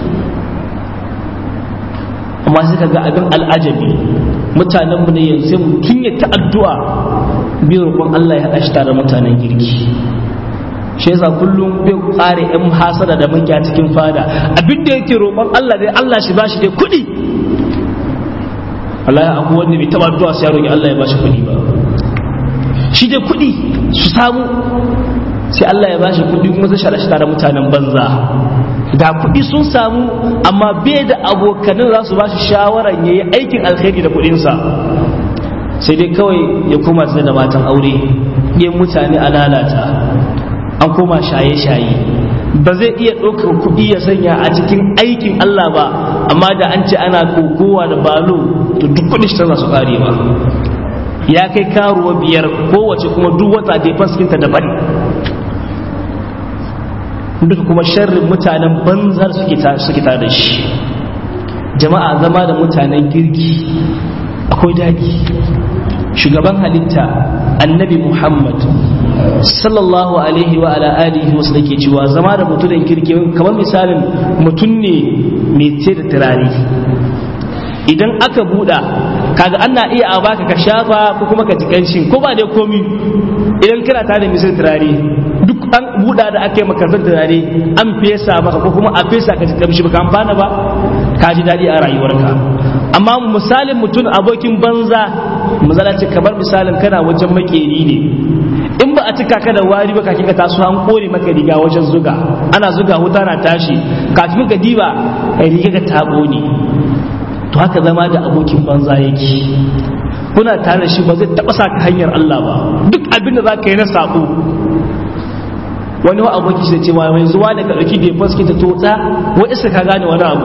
amma sai ga abin al'ajabi mutanen mu ne yanzu sai mutum ya ta addu'a biyu roƙon Allah ya haɗa shi tare mutanen kirki shi yasa kullum bai kare yan hasada da makiya cikin fada abin da yake roƙon Allah dai Allah shi bashi dai kuɗi Allah ya akwai wanda bai taɓa addu'a sai ya roƙi Allah ya bashi kuɗi ba shi dai kuɗi su samu sai Allah ya bashi kuɗi kuma zai shara shi tare mutanen banza ga kuɗi sun samu amma bai da abokanin za su bashi shawaran ya yi aikin alkhairi da kuɗinsa sai dai kawai ya koma tsaye da matan aure yin mutane a lalata an koma shaye-shaye ba zai iya ɗaukar kuɗi ya sanya a cikin aikin Allah ba amma da an ce ana kokowa da balo to duk kuɗi shi tana su ƙare ba ya kai karuwa biyar kowace kuma duk wata defenskinta daban duka kuma sharrin mutanen banzar suke tare da shi jama'a zama da mutanen girki akwai daɗi shugaban halitta annabi muhammad sallallahu alaihi wa ala alihi wasu da ke cewa zama da mutumin kirki kamar misalin mutum ne mai ce da turare idan aka buɗa kaga ana iya a baka ka shafa ko kuma ka ji kanshin ko ba dai komi idan kana tare da misal turare duk an buɗa da aka yi maka zan turare an fesa maka ko kuma a fesa ka ji kamshi baka amfana ba ka ji daɗi a rayuwarka amma misalin mutum abokin banza misala ce kamar misalin kana wajen makeri ne in ba a cika ka da wari ba kafin ka taso an kore maka riga wajen zuga ana zuga wuta na tashi kafin ka diba riga ka tabo ne to haka zama da abokin banza yake kuna tare da shi ba zai taba sa ka hanyar Allah ba duk abin da za ka yi na sabo wani wa aboki shi da cewa mai zuwa da ka ɗauki da faski ta tota wa isa ka gane wani abu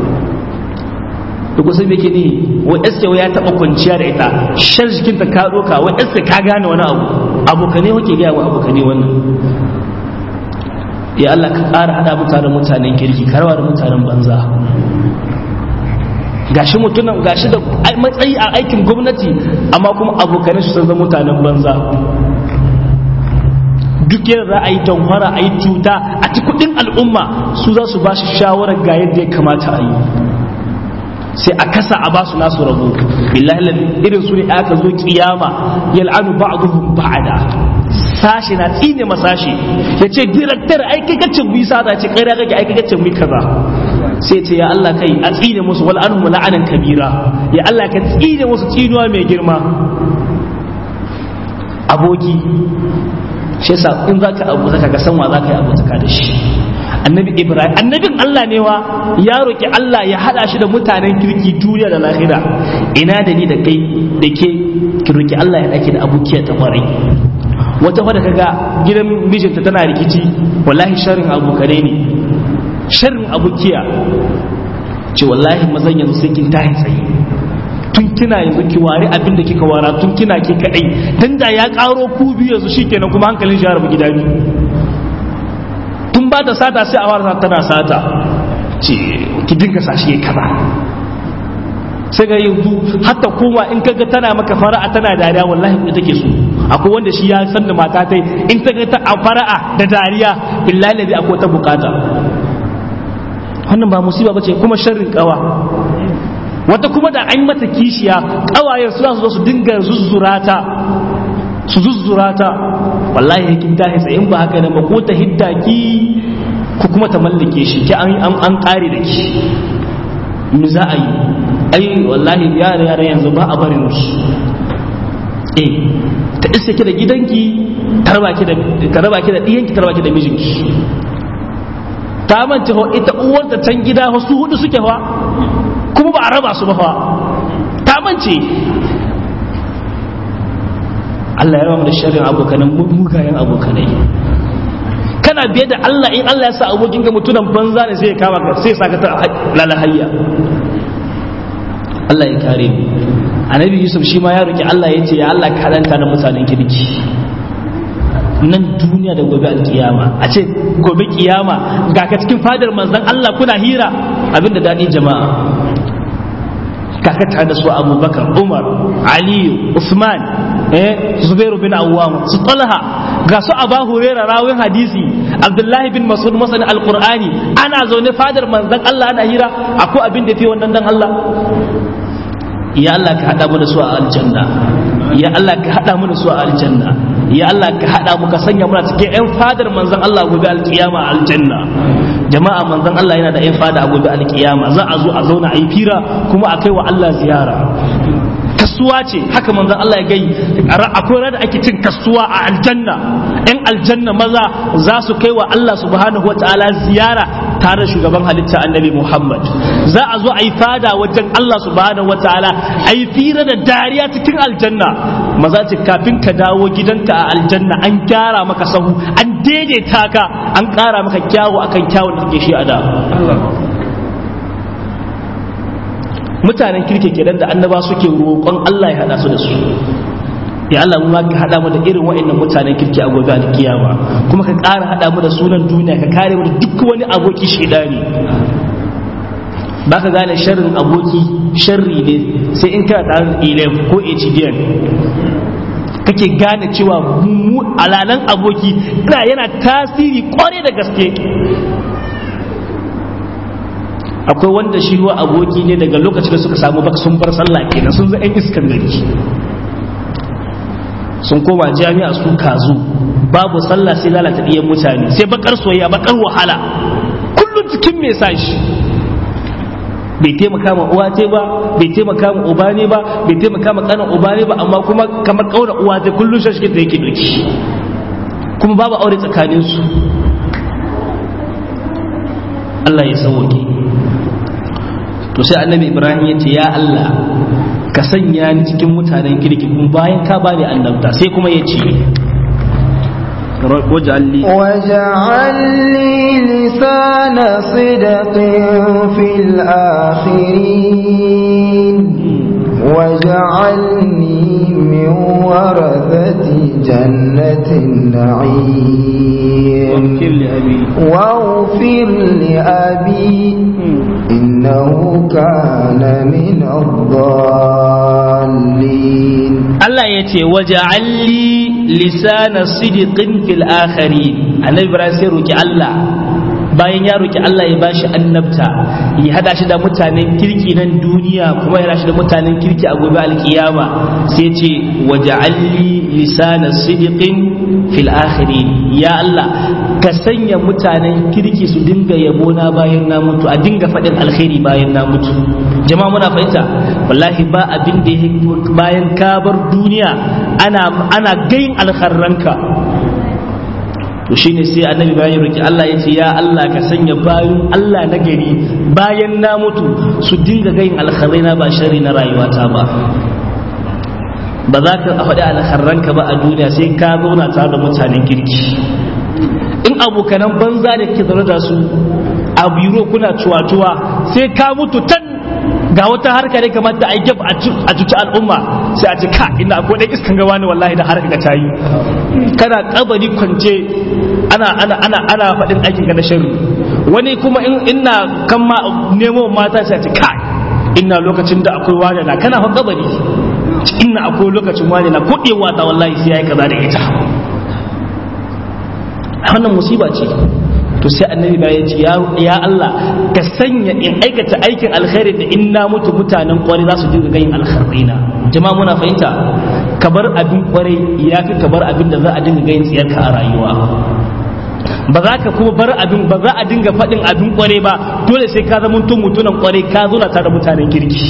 da kusa me ke ne wa iska ya taɓa kwanciya da ita shan jikin ta ka ɗoka wa iska ka gane wani abu abokane wake gaya wa abokane wannan ya Allah ka ƙara haɗa mutanen mutanen kirki karwa da mutanen banza gashi mutunan gashi da matsayi a aikin gwamnati amma kuma abokanai su san zama mutanen banza duk yadda za a yi tamfara a yi cuta a ci kudin al'umma su za su ba shi shawarar ga yadda ya kamata a yi sai a kasa a ba su nasu rabo billahi irin su ne aka zo kiyama yal'anu ba'dhum ba'da sashi na tsine masashi ya ce director ai kai kacce mu sa da ce kai da kake ai kai kacce mu kaza sai ce ya Allah kai a tsine musu wal anhum la'anan kabira ya Allah ka tsine musu tsinuwa mai girma aboki shi yasa in zaka abu zaka ga san wa zaka yi abu zaka da shi annabi ibrahim annabin Allah ne wa ya roki Allah ya hada shi da mutanen kirki duniya da lahira ina da ni da kai da ke ki roki Allah ya dake da abukiya ta kwarai wata wadda kaga gidan mijinta tana rikici wallahi sharrin abokane ne sharrin abukiya ce wallahi mazan yanzu sai kin tahi tsaye tun kina yanzu ki ware abin da kika wara tun kina ki kadai dan da ya karo ku biyu yanzu shikenan kuma hankalin shi ya rabu gida biyu tun ba ta sata sai a fara tana sata ce ki dinga sashi yayi kaza sai ga yanzu hatta koma in kaga tana maka fara'a tana dariya wallahi ita take so akwai wanda shi ya san da mata tai in ta ga ta a fara'a da dariya billahi ladhi akwai ta bukata wannan ba musiba bace kuma sharrin kawa wata kuma da an mata kishiya kawayen su su zo su dinga zuzzurata su zuzzurata wallahi kin tahi sai in ba haka nan ba ko ta hidda ki ko kuma ta mallake shi ki an an kare da ki me za a yi ai wallahi yara yara yanzu ba a barin su eh ta iske ki da gidanki ta raba ki da ta raba ki da diyanki ta raba ki da mijinki ta mance ho ita uwar ta can gida ho su hudu suke fa kuma ba a raba su ba fa ta mance Allah ya raba da sharrin abokanan mugayen abokanai kana biye da Allah in Allah ya sa abokin ga mutunan banza ne sai ya kama ka sai ya saka ta lalahayya Allah ya kare mu annabi Yusuf shi ma ya roki Allah ya ce ya Allah ka danta da mutanen kirki nan duniya da gobe alkiyama a ce gobe kiyama ga ka cikin fadar manzon Allah kuna hira abinda daɗi jama'a kaka tare da su abubakar umar aliyu usman eh zubairu bin awwam su talha ga su aba hurairah rawin hadisi abdullahi bin mas'ud masanin alqur'ani ana zaune fadar manzon Allah ana hira akwai abin da fi wannan dan Allah ya Allah ka hada mu da su a aljanna ya Allah ka hada mu da su a aljanna ya Allah ka hada mu ka sanya mu cikin yan fadar manzon Allah gobe alkiyama a aljanna jama'a manzon Allah yana da yan fada a gobe alkiyama za a zo a zauna a yi fira kuma a kai wa Allah ziyara kasuwa ce haka manzon Allah ya gai akwai rada ake cin kasuwa a aljanna yan aljanna maza za su kai wa Allah subhanahu wa ta'ala ziyara tare da shugaban halitta annabi Muhammad za a zo a yi fada wajen Allah subhanahu wa ta'ala a yi fira da dariya cikin aljanna maza ce kafin ka dawo gidanka a aljanna an gyara maka sahu an daidaita ka an ƙara maka kyawu akan kyawun da kake shi a da mutanen kirke kenan da annaba suke roƙon Allah ya hada su da su ya Allah mu ka hada mu da irin wa'annan mutanen kirki a gobe alkiyama kuma ka ƙara hada mu da sunan duniya ka kare mu da duk wani aboki shedani baka gane sharrin aboki sharri ne sai in kana tare da ilm ko HDN kake gane cewa mu alalan aboki yana tasiri kware da gaske akwai wanda shi ruwa aboki ne daga lokacin da suka samu baka sun bar sallah kenan sun zai iskan gari sun koma jami'a su kazu babu sallah sai lalata ɗiyan mutane sai bakar soyayya bakar wahala kullum cikin me sa shi bai taimaka ma uwa ce ba bai taimaka ma uba ne ba bai taimaka ma kanin uba ne ba amma kuma kamar kaura uwa ce kullum shi da yake duki kuma babu aure tsakaninsu Allah ya sauke to sai annabi ibrahim ya ce ya allah ka sanya ni cikin mutanen kirki kuma bayan ka bani annabta sai kuma ya ce واجعل لي واجعل لي لسان صدق في الآخرين واجعلني من ورثة جنة النعيم واغفر لأبي واغفر لأبي إنه كان من الضالين Allah ya ce waja'alli lisana sidiqin fil akhirin annabi Ibrahim sai roki Allah bayan ya roki Allah ya bashi annabta ya hada shi da mutanen kirki nan duniya kuma ya hada shi da mutanen kirki a gobe alkiyama sai ce waja'alli lisana sidiqin fil akhirin ya Allah ka sanya mutanen kirki su dinga yabona bayan na mutu a dinga faɗin alkhairi bayan na mutu jama'a muna fahimta wallahi ba abin da ya bayan ka bar duniya ana ana gayin alkharranka to shine sai annabi bayan roki Allah ya ce ya Allah ka sanya bayan Allah na gari bayan na mutu su dinga gayin alkharraina ba shari na rayuwata ba ba za ka faɗi alkharranka ba a duniya sai ka zauna tare da mutanen kirki in abokanan banza da ke zaune da su a biro kuna cuwa-cuwa sai ka mutu tan ga wata harka ne kamar da aiki a cuci al'umma sai a ce ka ina akwai ɗan iskan gawa ne wallahi da harka ta yi kana kabari kwance ana ana ana ana faɗin aikin ka na sharri wani kuma in ina kan ma nemo mata sai a ce ka ina lokacin da akwai wani na kana fa kabari ina akwai lokacin wani na kuɗewa ta wallahi sai yayi kaza da ita wannan musiba ce to sai annabi ba ya ce ya Allah ka sanya in aikata aikin alkhairi da in na mutu mutanen kwarai za su dinga ganin alkhairina jama'a muna fahimta ka bar abin kwarai ya fi ka bar abin da za a dinga ganin tsiyarka a rayuwa ba za ka kuma bar abin ba za a dinga faɗin abin kwarai ba dole sai ka zama mutum mutunan kwarai ka zo na tare da mutanen kirki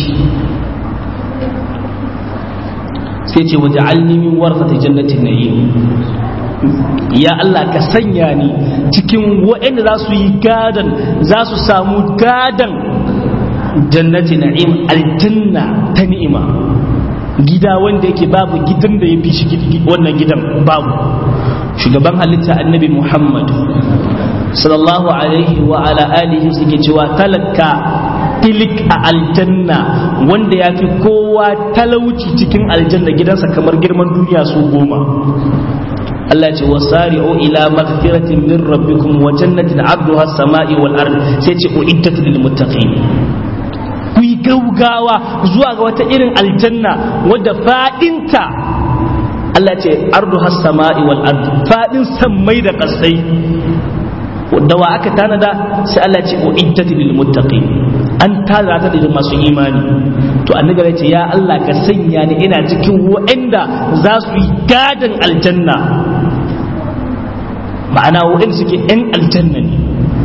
sai ce waje alnimin warfata jannatin na'im ya Allah ka sanya ni cikin waɗanda za su yi gadan za su samu gadan jannati na'im aljanna ta ni'ima gida wanda yake babu gidan da ya fi shi wannan gidan babu shugaban halitta annabi muhammad sallallahu alaihi wa ala alihi suke cewa talaka tilik a aljanna wanda ya fi kowa talauci cikin aljanna gidansa kamar girman duniya su goma Allah ce wasari'u ila maghfiratin min rabbikum wa jannatin 'abduha as-sama'i wal ard sai ce uiddat lil muttaqin ku yi gaugawa zuwa ga wata irin aljanna wadda fadinta Allah ce ardu has-sama'i wal ard fadin sammai da kasai da wa aka tanada sai Allah ce uiddat lil muttaqin an tara ta da masu imani to annabi ya ce ya Allah ka sanya ni ina cikin waɗanda za su yi gadan aljanna ma'ana waɗanda suke yan aljanna ne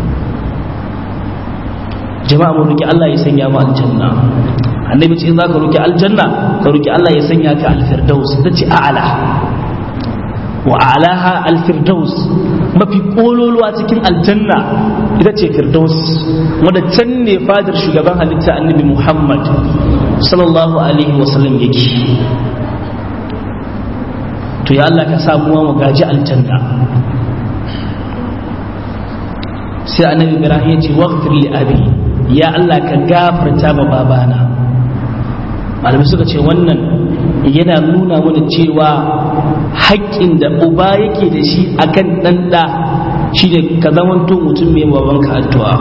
jama'a mu roki Allah ya sanya mu aljanna annabi ce za ka roki aljanna ka roki Allah ya sanya ka alfirdaus ta ce a'ala wa alaha alfirdaus mafi kololuwa cikin aljanna ita ce firdaus wadda can ne fadar shugaban halitta annabi muhammad sallallahu alaihi wasallam yake to ya Allah ka samu mu gaji aljanna sai annabi ibrahim ya ce waghfir li abi ya Allah ka gafarta ma babana malamai suka ce wannan yana nuna mana cewa haƙƙin da uba yake da shi akan ɗan ɗa shi ne ka zamanto mutum mai babanka addu'a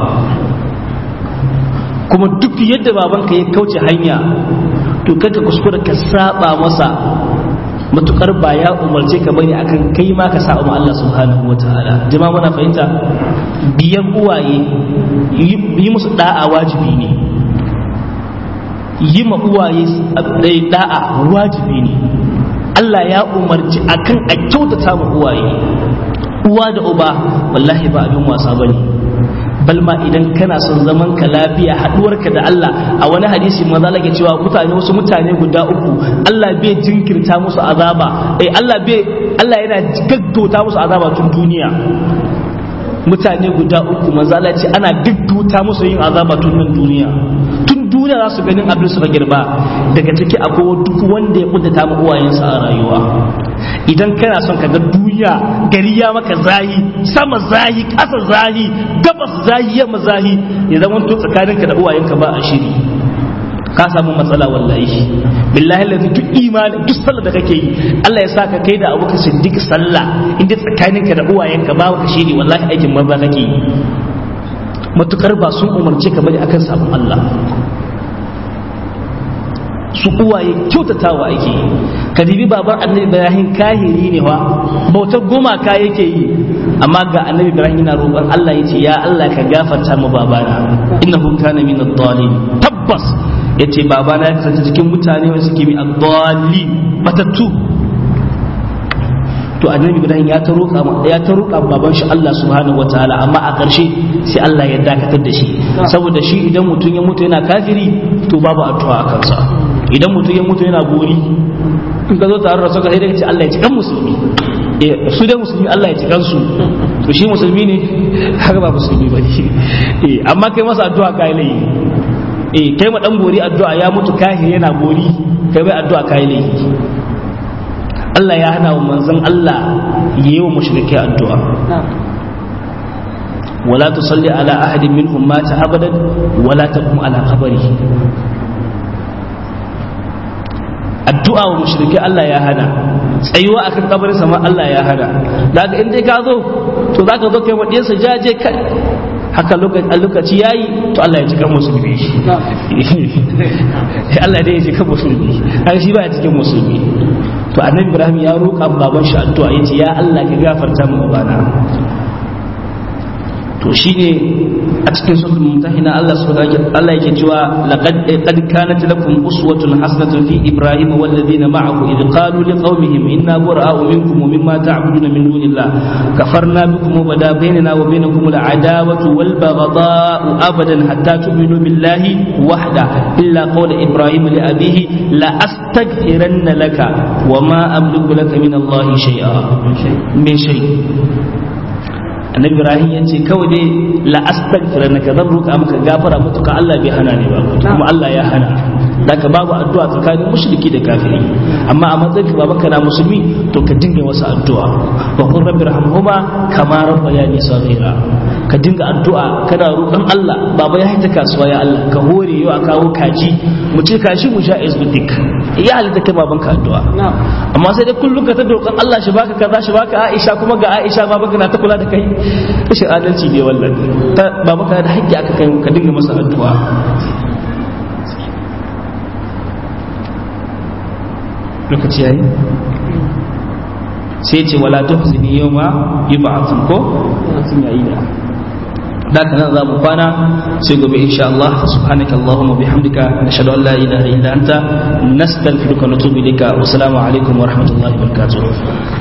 kuma duk yadda babanka ya kauce hanya to kaka kuskura ka saba masa matukar ba ya umarce ka bane akan kai ma ka saba ma Allah subhanahu wa ta'ala jama'a muna fahimta biyan uwaye yi musu da'a wajibi ne yi ma uwaye da'a wajibi ne Allah ya umarci akan a kyautata ma uwaye uwa da uba wallahi ba abin wasa bane bal ma idan kana son zaman ka lafiya haduwarka da Allah a wani hadisi maza lake cewa mutane wasu mutane guda uku Allah bai jinkirta musu azaba eh Allah bai Allah yana gaggauta musu azaba tun duniya mutane guda uku manzo Allah ce ana gaggauta musu yin azaba tun nan duniya tun duniya za su ganin abin suka girba daga ciki akwai duk wanda ya kuddata ma uwayensa a rayuwa idan kana son ka ga duniya gari ya maka zahi sama zahi ƙasa zahi gabas zahi yamma zahi ya zama to tsakaninka da uwayenka ba a shiri ka samu matsala wallahi billahi lafi duk imani duk sallah da kake yi Allah ya saka kai da abu ka siddiq sallah inda tsakaninka da uwayenka ba ka shiri wallahi aikin banza kake yi matukar ba sun umarce ka bane akan sabon Allah su uwaye kyautatawa ake yi ka dibi baban annabi ibrahim kahiri ne wa bautar gumaka yake yi amma ga annabi ibrahim yana roƙon Allah yace ya Allah ka gafarta mu babana innahu kana min ad-dallin tabbas yace babana ya kasance cikin mutane wanda suke mi ad-dalli matattu to annabi ibrahim ya ta roƙa ya ta roƙa baban shi Allah subhanahu wataala amma a ƙarshe sai Allah ya dakatar da shi saboda shi idan mutum ya mutu yana kafiri to babu addu'a a kansa idan mutum ya mutu yana bori in ka zo tare da suka sai daga ce Allah ya cikan musulmi su dai musulmi Allah ya cikan su to shi musulmi ne haka ba musulmi ba ne amma kai masa addu'a kai lai eh kai ma dan bori addu'a ya mutu kahiri yana bori kai bai addu'a kai lai Allah ya hana wa manzon Allah yayi wa mushrike addu'a ولا تصلي على أحد منهم مات أبدا ولا تقم على قبره addu'a wa mushrike Allah ya hana tsayuwa akan kabarin sama Allah ya hana daga in dai ka zo to zaka zo kai wadiyar sa jaje kai haka lokaci yayi to Allah ya cika musulmi Allah dai ya cika musulmi har shi baya cikin musulmi to annabi Ibrahim ya roƙa baban shi addu'a yace ya Allah ka gafarta mu babana to shine a cikin suratul mumtahina Allah subhanahu Allah yake cewa laqad qad kanat lakum uswatun hasanatun fi ibrahim wal ladina ma'ahu id qalu liqaumihim inna bura'u minkum wa mimma ta'buduna min dunillah kafarna bikum wa bada bainana wa bainakum al adawatu wal baghdha'u abadan hatta tu'minu billahi wahda illa qawla ibrahim li abihi la astaghfiranna laka wa ma amliku laka min Allah shay'a min shay annabi ibrahim ya ce kawai dai la astaghfira naka zan roƙa maka gafara mutuka Allah bai hana ni ba kuma Allah ya hana daga babu addu'a tsakanin mushriki da kafiri amma a matsayin ka babanka na musulmi to ka dinga masa addu'a wa qur rabbi rahmuhuma kama rabbayani saghira ka dinga addu'a kana roƙon Allah baba ya haita kasuwa ya Allah ka hore yau a kawo kaji mu ce kashi mu sha izbidik ya halitta kai babanka addu'a amma sai dai kullum ka ta roƙon Allah shi baka kaza shi baka Aisha kuma ga Aisha babanka na ta kula da kai rashin adalci ne wallan ba maka da haƙƙi aka kai ka dinga masa addu'a lokaci yayi sai ce wala tuhzini yawma yub'athun ko sun yayi ne da nan za mu kwana sai gobe insha Allah subhanaka allahumma bihamdika nashhadu an la ilaha illa anta nastaghfiruka wa natubu ilayka wa assalamu alaikum wa rahmatullahi wa barakatuh